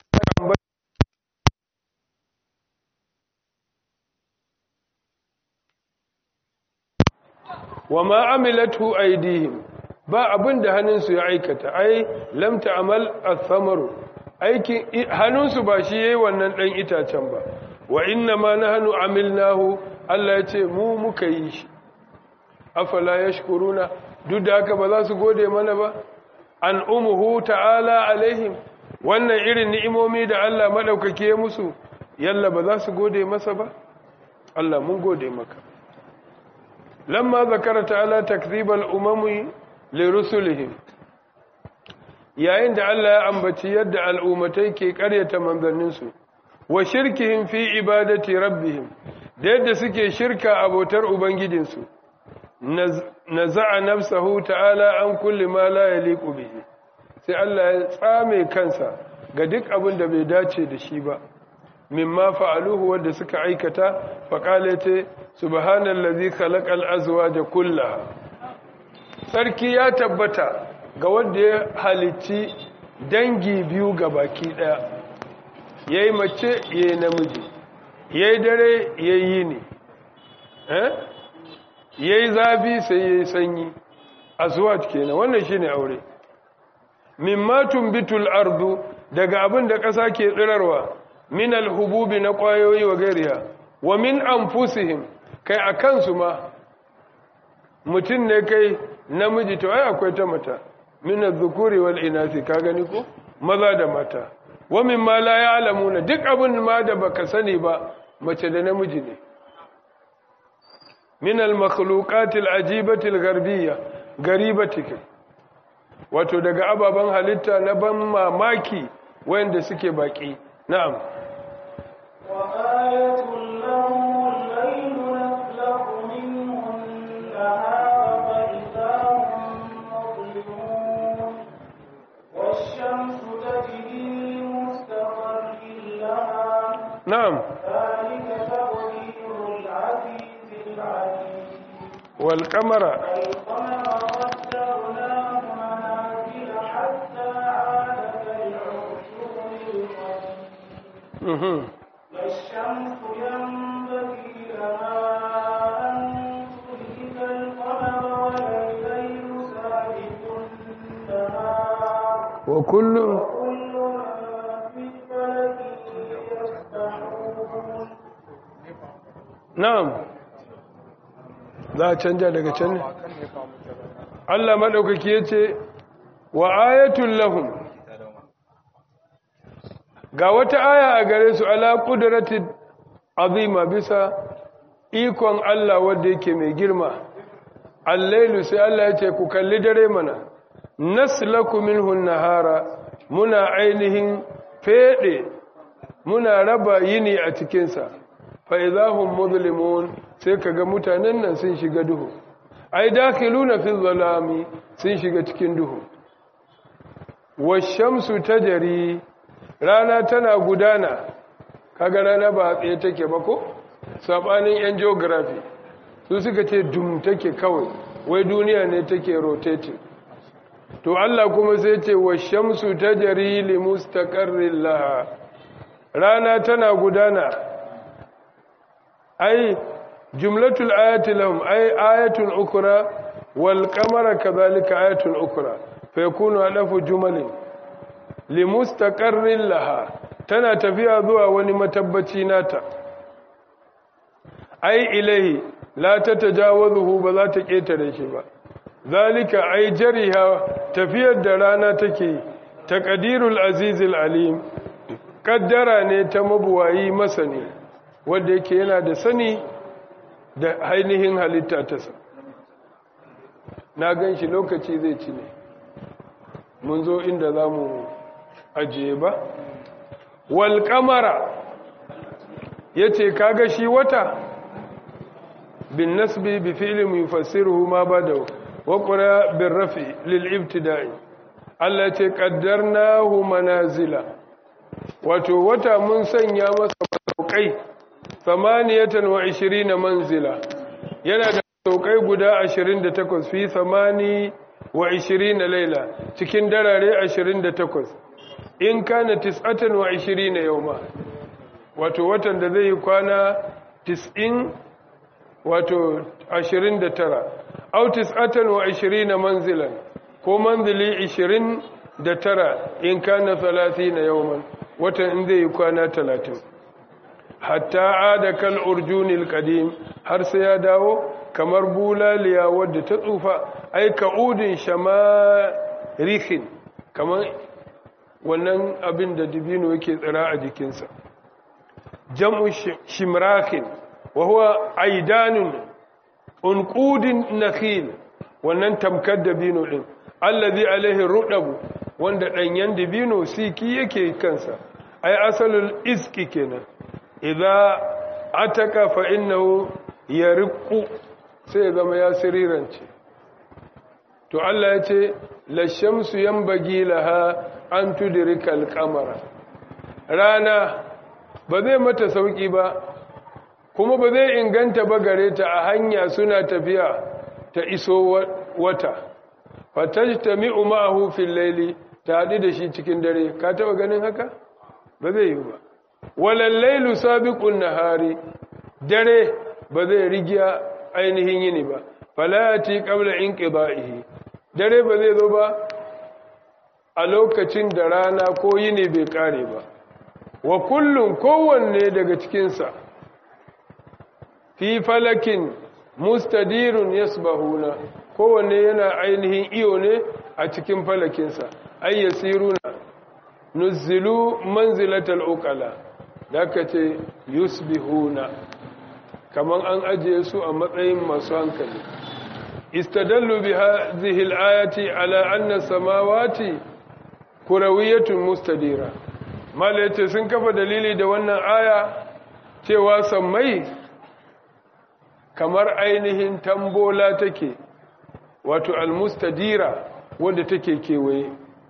wa ma amilatu aydihim ba abin da hannunsu ya aikata ai lam ta'mal ath-thamaru aikin hannunsu ba shi yayi wannan dan itacen ba wa inna ma nahnu amilnahu Allah ya ce mu muka yi shi afala yashkuruna duk da haka ba za su gode mana ba an umuhu ta'ala alaihim wannan irin ni'imomi da Allah madaukake ya musu yalla ba za su gode masa ba Allah mun gode maka lamma zakara ta'ala takdhibal umami li rusulihim yayin da Allah ya ambaci yadda al'ummatai ke ƙaryata manzanninsu wa shirkihim fi ibadati rabbihim da yadda suke shirka abotar ubangijinsu naza'a nafsahu ta'ala an kulli ma la yaliqu bihi sai Allah ya tsame kansa ga duk abin da bai dace da shi ba mimma fa'aluhu wanda suka aikata faqalate subhanallazi khalaqal azwaja kullaha sarki ya tabbata ga wanda ya halicci dangi biyu ga baki daya yayi mace yayi namiji yayi dare yayi ni eh yayi zafi sai yayi sanyi azwaj kenan wannan shine aure mimma tumbitul ardu daga abin da ƙasa ke tsirarwa min alhububi na ƙwayoyi wa gairiya wa min anfusihim kai a kansu ma mutum ne kai namiji to ai akwai ta mata min az-zukuri wal inasi ka gani ko maza da mata wa min ma la ya'lamuna duk abin ma da baka sani ba mace da namiji ne min al-makhluqat al-ajibati al-gharbiyya garibati wato daga ababen halitta na ban mamaki wanda suke baki na'am وآية لهم الليل نسلخ منه النهار فإذا هم مظلمون والشمس تجري لمستقر لها na'am ذلك تقدير العزيز العليم wal qamara والقمر قدرناه منازل حتى عاد كالعرجون القديم mhm لا الشمس ينبغي لها أن تدرك القمر ولا الليل سابق النهار wa kullu كل في فلك يسبحون na'am za a canja daga can ne Allah madaukaki yace wa ayatul lahum ga wata aya a gare su ala qudratin azima bisa ikon Allah wanda yake mai girma allailu sai Allah ya ce ku kalli dare mana naslaku minhu nahara muna ainihin fede muna raba yini a cikinsa fa idahum muzlimun sai kaga mutanen nan sun shiga duhu ai dakhiluna fi zalami sun shiga cikin duhu washamsu tajri rana tana gudana kaga rana ba tsaye take ba ko sabanin yan geography su suka ce dum take kawai wai duniya ne take rotating to Allah kuma sai ce washamsu tajri li mustaqarrin laha rana tana gudana ai jumlatul ayati lahum ai ayatun ukra wal qamara kadhalika ayatun ukra fa yakunu alafu jumalin li mustaqarrin laha tana tafiya zuwa wani matabbaci nata ai ilahi la tatajawazuhu ba za ta ketare shi ba zalika ai jariha tafiyar da rana take taqdirul azizil alim kaddara ne ta mabuwayi masani wanda yake yana da sani da ainihin halitta ta sa na gan shi lokaci zai ci ne mun zo inda za mu ajiye ba wal kamara ya ce kaga shi wata bin nasbi bi fi'lin yufassiruhu ma bada wa qura bin rafi lil ibtida'i Allah ce qaddarnahu manazila wato wata mun sanya masa saukai 28 manzila yana da saukai guda 28 fi 28 laila cikin darare 28 in kana 29 yawma wato watan da zai yi kwana 90 wato 29 au 29 manzilan ko manzili 29 in kana 30 yawman watan in zai yi kwana 30 hatta ada kal urjunil qadim har sai ya dawo kamar bulaliya wadda ta tsufa ai ka'udin shamarihin kamar wannan abin da dibino yake tsira a jikinsa jam'u shimrakin wa huwa aidanun unqudin nakhil wannan tamkar dabino din allazi alaihi rudabu wanda danyen dabino siki yake kansa ai asalul iski kenan idza ataka fa innahu yarqu sai zama ya sirirance to Allah ya ce la shamsu yanbaghi laha an tudrika al-qamara rana ba zai mata sauki ba kuma ba zai inganta ba gare ta a hanya suna tafiya ta iso wata fatajtami'u ma'ahu fil layli ta hadu da shi cikin dare ka taba ganin haka ba zai yi ba walal laylu sabiqun nahari dare ba zai rigiya ainihin yini ba falati qabla inqida'ihi dare ba zai zo ba a lokacin da rana ko yini bai kare ba wa kullun kowanne daga cikinsa fi falakin mustadirun yasbahuna kowanne yana ainihin iyo ne a cikin falakinsa ay yasiruna nuzzilu manzilatal uqala da aka ce yusbihuna kaman an ajiye su a matsayin masu hankali istadallu bi hadhihi al-ayati ala anna samawati kurawiyatun mustadira malaita sun kafa dalili da wannan aya cewa sammai kamar ainihin tambola take wato al-mustadira wanda take kewaye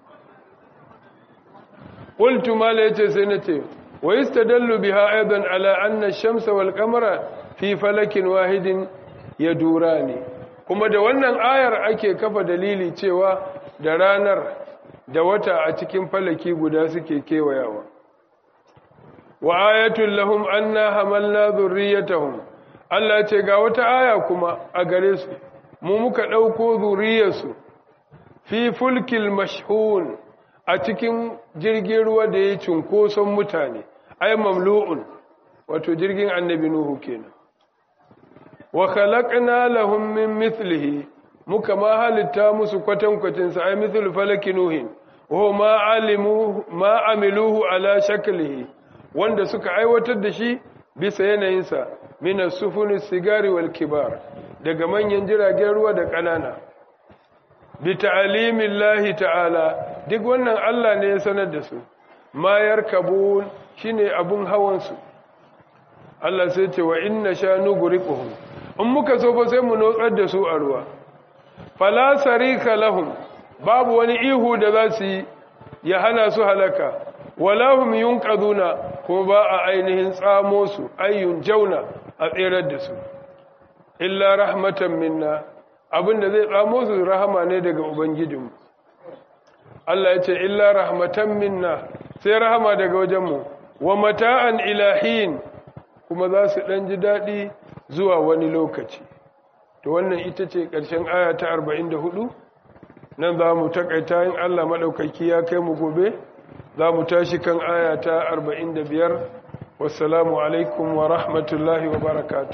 qultu malaita sai nace wa istadallu biha aidan ala anna ash-shamsa wal qamara fi falakin wahidin yadurani kuma da wannan ayar ake kafa dalili cewa da ranar da wata a cikin falaki guda suke kewayawa wa ayatul lahum anna hamalna dhurriyyatahum Allah ce ga wata aya kuma a gare su mu muka dauko zuriyarsu fi fulkil mashhun a cikin jirgin ruwa da ya cunkoson mutane ay mamlu'un wato jirgin annabi nuhu kenan wa khalaqna lahum min mithlihi muka ma halitta musu kwatankwacin sa ay mithlu falaki nuhin wa ma alimu ma amiluhu ala shaklihi wanda suka aiwatar da shi bisa yanayin sa min as-sufuni sigari wal kibar daga manyan jiragen ruwa da kanana bi ta'limillahi ta'ala duk wannan Allah ne ya sanar da su ma yarkabun shine abun hawan su Allah sai ce wa inna sha nugriquhum in muka so fa sai mu notsar da su a ruwa fala sarika lahum babu wani ihu da za su yi ya hana su halaka wala hum yunqaduna ko ba a ainihin tsamo su ayyun jauna a tserar da su illa rahmatan minna abinda zai tsamo su rahama ne daga ubangijinmu Allah ya ce illa rahmatan minna sai rahama daga wajenmu wa mata'an ilahin kuma za su ɗan ji daɗi zuwa wani lokaci to wannan ita ce ƙarshen aya ta 44 nan za mu taƙaita yin Allah maɗaukaki ya kai mu gobe za mu tashi kan aya ta 45 wassalamu alaikum wa rahmatullahi wa barakatuh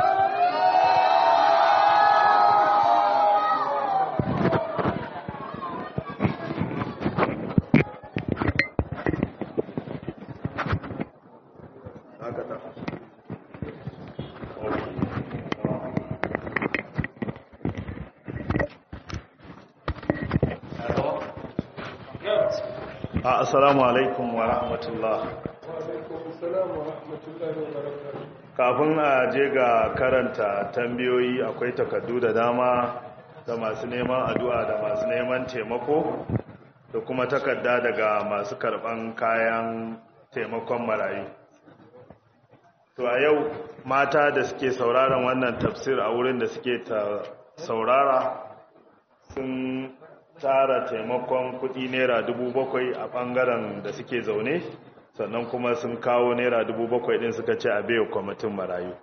assalamu alaikum wa rahmatullah kafin a je ga karanta tambayoyi akwai takardu da dama da masu neman addu'a da masu neman taimako da kuma takarda daga masu karban kayan taimakon marayu to a yau mata da suke sauraron wannan tafsir a wurin da suke ta saurara sun tara taimakon kudi naira dubu bakwai a bangaren da suke zaune sannan kuma sun kawo naira dubu bakwai din suka ce a baiwa kwamitin marayu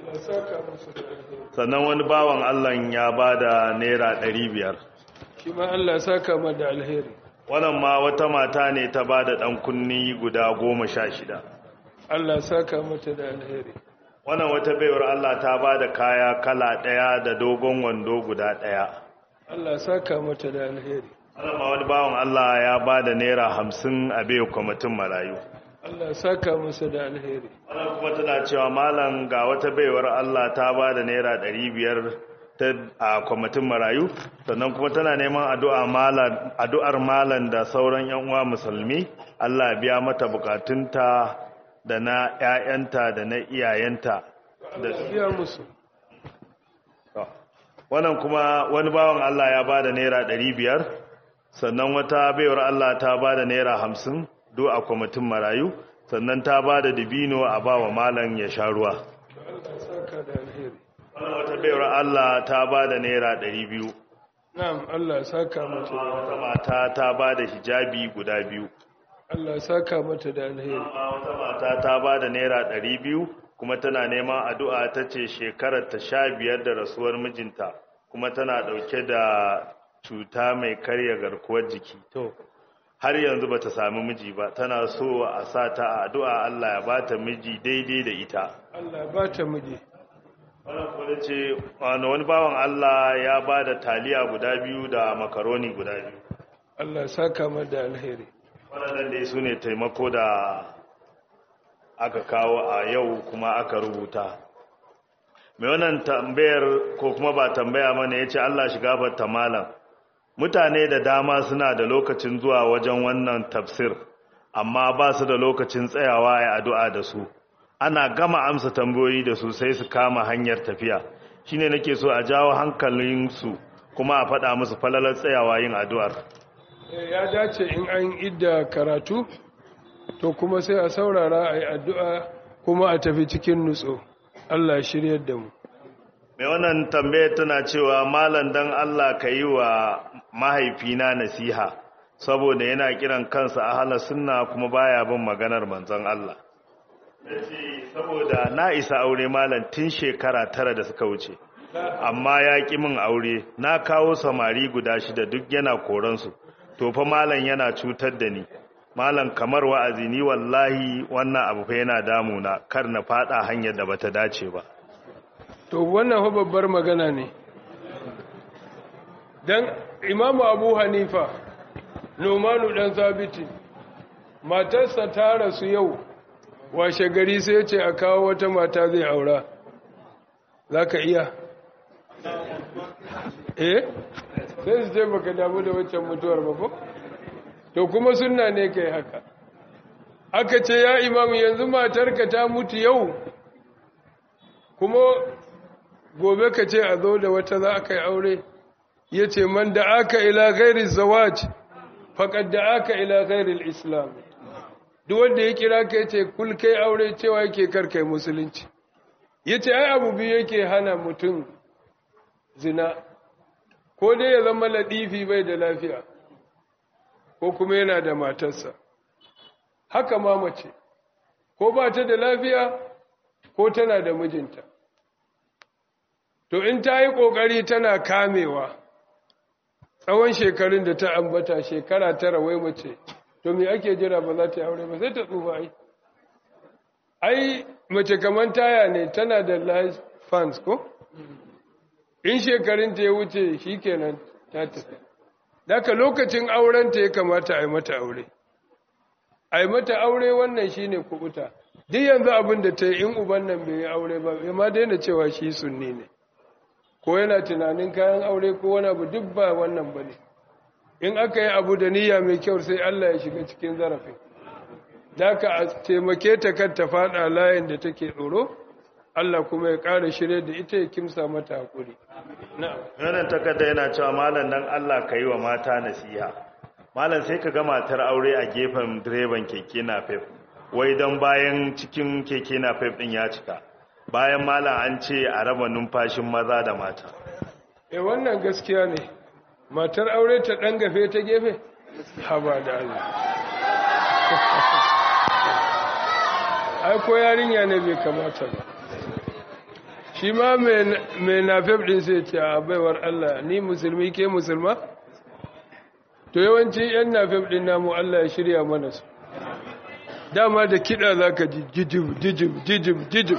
sannan wani bawan allah ya ba da naira ɗari biyar shi ma Allah saka ma da alheri wannan ma wata mata ne ta ba da ɗan kunni guda goma sha shida Allah saka mata da alheri wannan wata baiwar allah ta ba da kaya kala ɗaya da dogon wando guda ɗaya Allah saka mata da alheri wannan ma wani bawan allah ya ba da naira hamsin a baiwa kwamitin marayu Allah saka masa da alheri wannan kuma tana cewa malam ga wata baiwar Allah ta ba da naira ɗari biyar a kwamitin marayu sannan kuma tana neman addu'ar malam da sauran yan uwa musulmi Allah biya mata bukatunta da na ‘ya'yanta da na iyayenta da biya musu wannan kuma wani bawan Allah ya ba da naira ɗari biyar sannan wata baiwar Allah ta ba da naira hamsin do a kwamitin marayu sannan ta ba da dibino a ba wa malam ya sha ruwa Allah saka da alheri wannan wata baiwar Allah ta ba da naira ɗari biyu na'am Allah saka mata da wata mata ta ba da hijabi guda biyu Allah saka mata da alheri wata mata ta ba da naira ɗari biyu kuma tana neman addu'a ta ce shekarar ta sha biyar da rasuwar mijinta kuma tana ɗauke da cuta mai karya garkuwar jiki to har yanzu bata sami miji ba tana so a sa ta a addu'a Allah ya bata miji daidai da ita Allah ba ta miji wannan kuma ce wani bawan Allah ya ba da taliya guda biyu da makaroni guda biyu Allah saka mata da alheri waɗannan dai su ne taimako da aka kawo a yau kuma aka rubuta mai wannan tambayar ko kuma ba tambaya mana ya ce Allah shiga fata malam mutane da dama suna da lokacin zuwa wajen wannan tafsir amma ba su da lokacin tsayawa ya addu'a da su ana gama amsa tambayoyi da su sai su kama hanyar tafiya shine nake so a jawo hankalinsu kuma a faɗa musu falalar tsayawa yin addu'ar ya dace in an idda karatu to kuma sai a saurara a yi addu'a kuma a tafi cikin nutso Allah shiryar da mu mai wannan tambayar tana cewa malam dan Allah ka yi wa mahaifina nasiha saboda yana kiran kansa a halar sunna kuma baya bin maganar manzon Allah saboda na isa aure malam tun shekara tara da suka wuce amma ya ƙi min aure na kawo samari guda shida duk yana koransu to fa malam yana cutar da ni malam kamar wa'azi ni wallahi wannan abu fa yana damuna kar na fada hanyar da bata dace ba to wannan fa babbar magana ne dan imamu abu hanifa nomanu dan sabiti matarsa ta rasu yau washe gari sai ce a kawo wata mata zai aura za ka iya eh sai su ce baka damu da waccan mutuwar ba ko to kuma sunna ne kai haka aka ce ya imamu yanzu matarka ta mutu yau kuma gobe ka ce a zo da wata za a kai aure ya ce man da aka ila gairi zawaj faƙad da aka ila gairi islam duk wanda ya kira ka ya ce kul kai aure cewa yake karkai musulunci ya ce ai abu biyu yake hana mutum zina ko dai ya zama ladifi bai da lafiya ko kuma yana da matarsa haka ma mace ko ba ta da lafiya ko tana da mijinta to in ta yi ƙoƙari tana kamewa tsawon shekarun da ta ambata shekara tara wai mace to me ake jira ba za ta yi aure ba sai ta tsufa ai ai mace kamar taya ne tana da life fans ko in shekarun ta ya wuce shi kenan ta tafi daga lokacin auren ta ya kamata a yi mata aure a yi mata aure wannan shi ne kubuta duk yanzu abin da ta yi in uban nan bai yi aure ba ya ma daina cewa shi sunni ne ko yana tunanin kayan aure ko wani abu duk ba wannan ba ne in aka yi abu da niyya mai kyau sai Allah ya shiga cikin zarafin daga a taimake ta kan ta fada layin da take tsoro Allah kuma ya ƙara shirye da ita ya kimsa mata haƙuri wannan takarda yana cewa malam dan Allah ka yi wa mata nasiha malam sai ka ga matar aure a gefen direban keke napep wai don bayan cikin keke napep din ya cika bayan malam an ce a raba numfashin maza da mata e wannan gaskiya ne matar aure ta ɗan gafe ta gefe haba da Allah ai ko yarinya ne bai kamata ba shi ma mai nafef ɗin sai ce a baiwar Allah ni musulmi ke musulma to yawanci yan nafef ɗin namu Allah ya shirya mana su dama da kiɗa za ka ji jijib jijib jijib jijib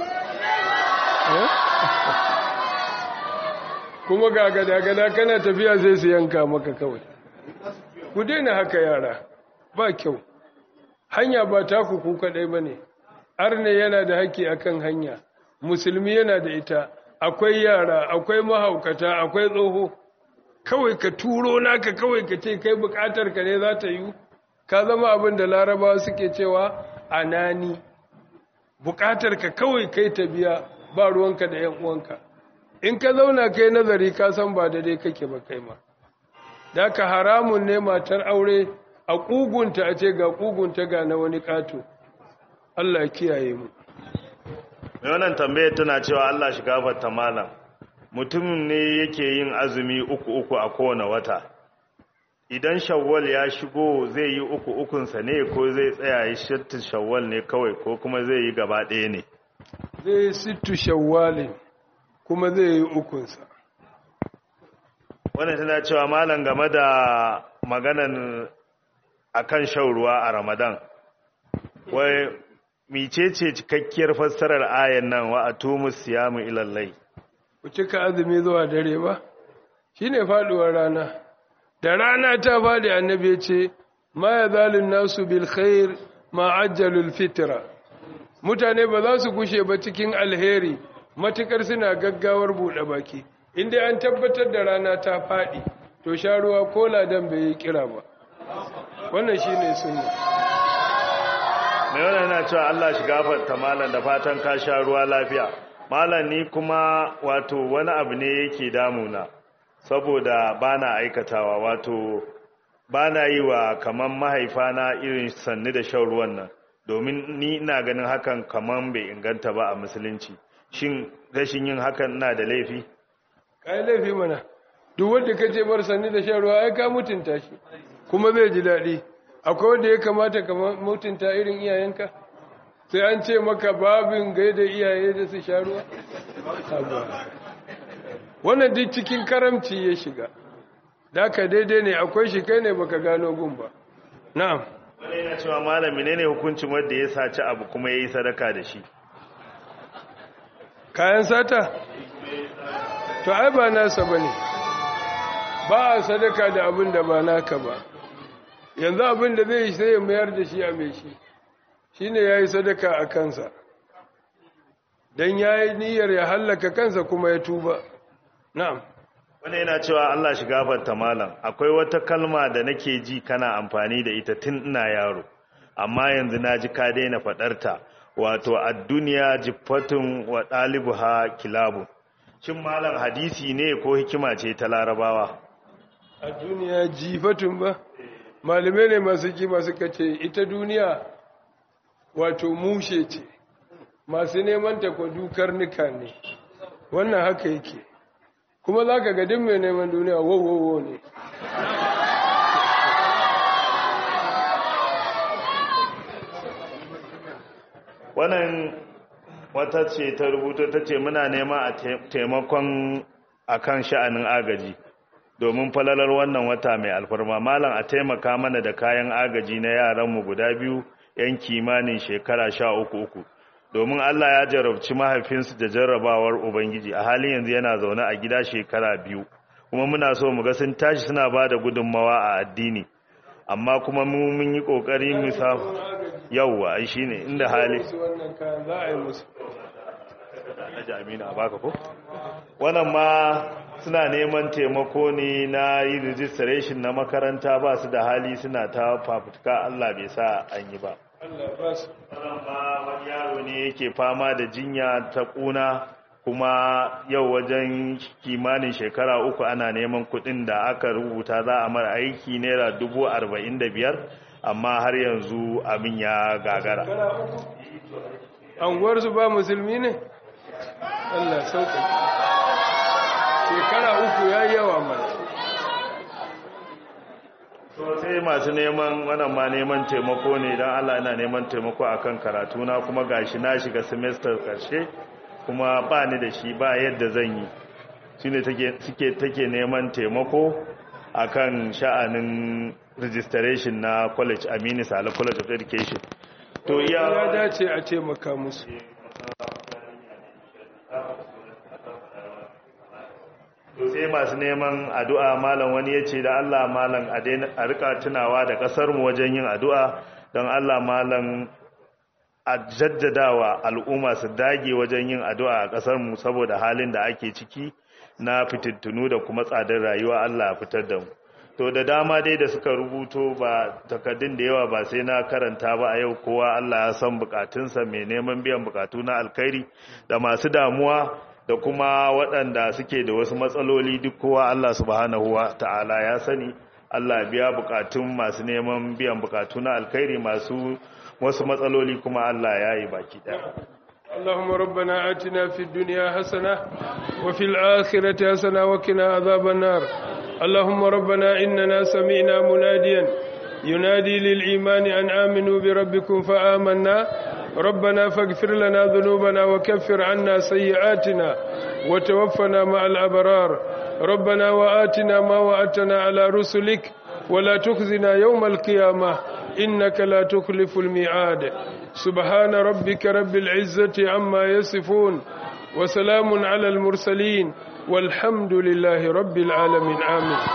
kuma ga gada-gada kana tafiya sai su yanka maka kawai ku daina haka yara ba kyau hanya ba taku ku kaɗai ba ne arne yana da haƙƙi akan hanya musulmi yana da ita akwai yara akwai mahaukata akwai tsoho kawai ka turo naka kawai ka ce kai bukatar ka ne za ta yi ka zama abin da larabawa suke cewa anani bukatar ka kawai kai ta biya ba ruwanka da yan uwanka in ka zauna kai nazari ka san ba daidai kake ba kai ma da ka haramun ne matar aure a kugunta a ce ga kugunta ga na wani kato Allah kiyaye mu mai wannan tambayar tana cewa Allah shi gafarta malam mutum ne yake yin azumi uku uku a kowane wata idan shawwal ya shigo zai yi uku ukunsa ne ko zai tsaya yi sittu shawwal ne kawai ko kuma zai yi gaba ɗaya ne zai yi sittu shawwalin kuma zai yi ukunsa wannan tana cewa malam game da maganan akan shan ruwa a ramadan wai micece cikakkiyar fassarar ayan nan wa atumus siyamu ilallai ku cika azumi zuwa dare ba shine faduwar rana da rana ta fadi annabi ya ce ma yazalun nasu bil khair ma ajjalul fitra mutane ba za su gushe ba cikin alheri matukar suna gaggawar bude baki inda an tabbatar da rana ta fadi to sha ruwa ko ladan bai yi kira ba wannan shine sunna mai wannan yana cewa Allah shi gafarta malam da fatan ka sha ruwa lafiya malam ni kuma wato wani abu ne yake damuna saboda bana aikatawa wato bana yi wa kaman mahaifana irin sanni da shan ruwan nan domin ni ina ganin hakan kaman bai inganta ba a musulunci shin rashin yin hakan ina da laifi kai laifi mana duk wanda kace bar sanni da shan ruwa ai ka mutunta shi kuma zai ji daɗi akwai wanda ya kamata ka mutunta irin iyayenka sai an ce maka babin gaida iyaye da su sha ruwa wannan duk cikin karamci ya shiga da ka daidai ne akwai shi kai ne baka gano gun ba na'am wani yana cewa malami ne ne hukuncin wanda ya saci abu kuma ya yi sadaka da shi kayan sata to ai ba nasa ba ne ba a sadaka da abin da ba naka ba yanzu abin da zai sai ya mayar da shi a mai shi shi ne ya yi sadaka a kansa don ya yi niyyar ya hallaka kansa kuma ya tuba na'am wani yana cewa Allah shi gafarta malam akwai wata kalma da nake ji kana amfani da ita tun ina yaro amma yanzu na ji ka daina faɗarta wato ad-dunya jiffatun wa ɗalibuha kilabu shin malam hadisi ne ko hikima ce ta larabawa a duniya jifatun ba malamai ne masu kima suka ce ita duniya wato mushe ce masu neman ta kwa dukar nika ne wannan haka yake kuma za ka gadin mai neman duniya wowowo ne wannan wata ce ta rubuta ta ce muna nema a taimakon akan sha'anin agaji domin falalar wannan wata mai alfarma malam a taimaka mana da kayan agaji na yaranmu guda biyu yan kimanin shekara sha uku uku domin Allah ya jarabci mahaifinsu da jarrabawar ubangiji a halin yanzu yana zaune a gida shekara biyu kuma muna so mu ga sun tashi suna ba da gudunmawa a addini amma kuma mu mun yi kokari mu sa yawwa ai shine inda hali su wannan kayan za a yi musu Alhaji Aminu a baka ko wannan ma suna neman taimako ne na yi registration na makaranta ba su da hali suna ta fafutuka Allah bai sa an yi ba Allah ba su wannan ma wani yaro ne yake fama da jinya ta kuna kuma yau wajen kimanin shekara uku ana neman kuɗin da aka rubuta za a mara aiki naira dubu arba'in da biyar amma har yanzu abin ya gagara anguwarsu ba musulmi ne Allah sauƙi shekara uku ya yi yawa mana sai masu neman wannan ma neman taimako ne don Allah ina neman taimako akan karatu na kuma gashi na shiga semester karshe kuma ba ni da shi ba yadda zan yi shine take suke take neman taimako akan sha'anin registration na college Aminu Sale College of Education to ya iya dace a taimaka musu to sai masu neman addu'a malam wani ya ce da Allah malam a daina a rika tunawa da kasar mu wajen yin addu'a don Allah malam a jaddadawa al'umma su dage wajen yin addu'a a kasar mu saboda halin da ake ciki na fitintunu da kuma tsadar rayuwa Allah ya fitar da mu to da dama dai da suka rubuto ba takaddun da yawa ba sai na karanta ba a yau kowa Allah ya san bukatunsa mai neman biyan bukatu na alkhairi da masu damuwa da kuma waɗanda suke da wasu matsaloli duk kowa Allah subhanahu wa ta'ala ya sani Allah biya bukatun masu neman biyan bukatu na alkhairi masu wasu matsaloli kuma Allah ya yi baki ɗaya اللهم ربنا آتنا في الدنيا حسنة وفي الآخرة حسنة وقنا عذاب النار اللهم ربنا إننا سمعنا مناديا ينادي للإيمان أن آمنوا بربكم فآمنا ربنا فاغفر لنا ذنوبنا وكفر عنا سيئاتنا وتوفنا مع الأبرار ربنا وآتنا ما وعدتنا على رسلك ولا تخزنا يوم القيامة إنك لا تخلف الميعاد سبحان ربك رب العزة عما يصفون وسلام على المرسلين والحمد لله رب العالمين آمين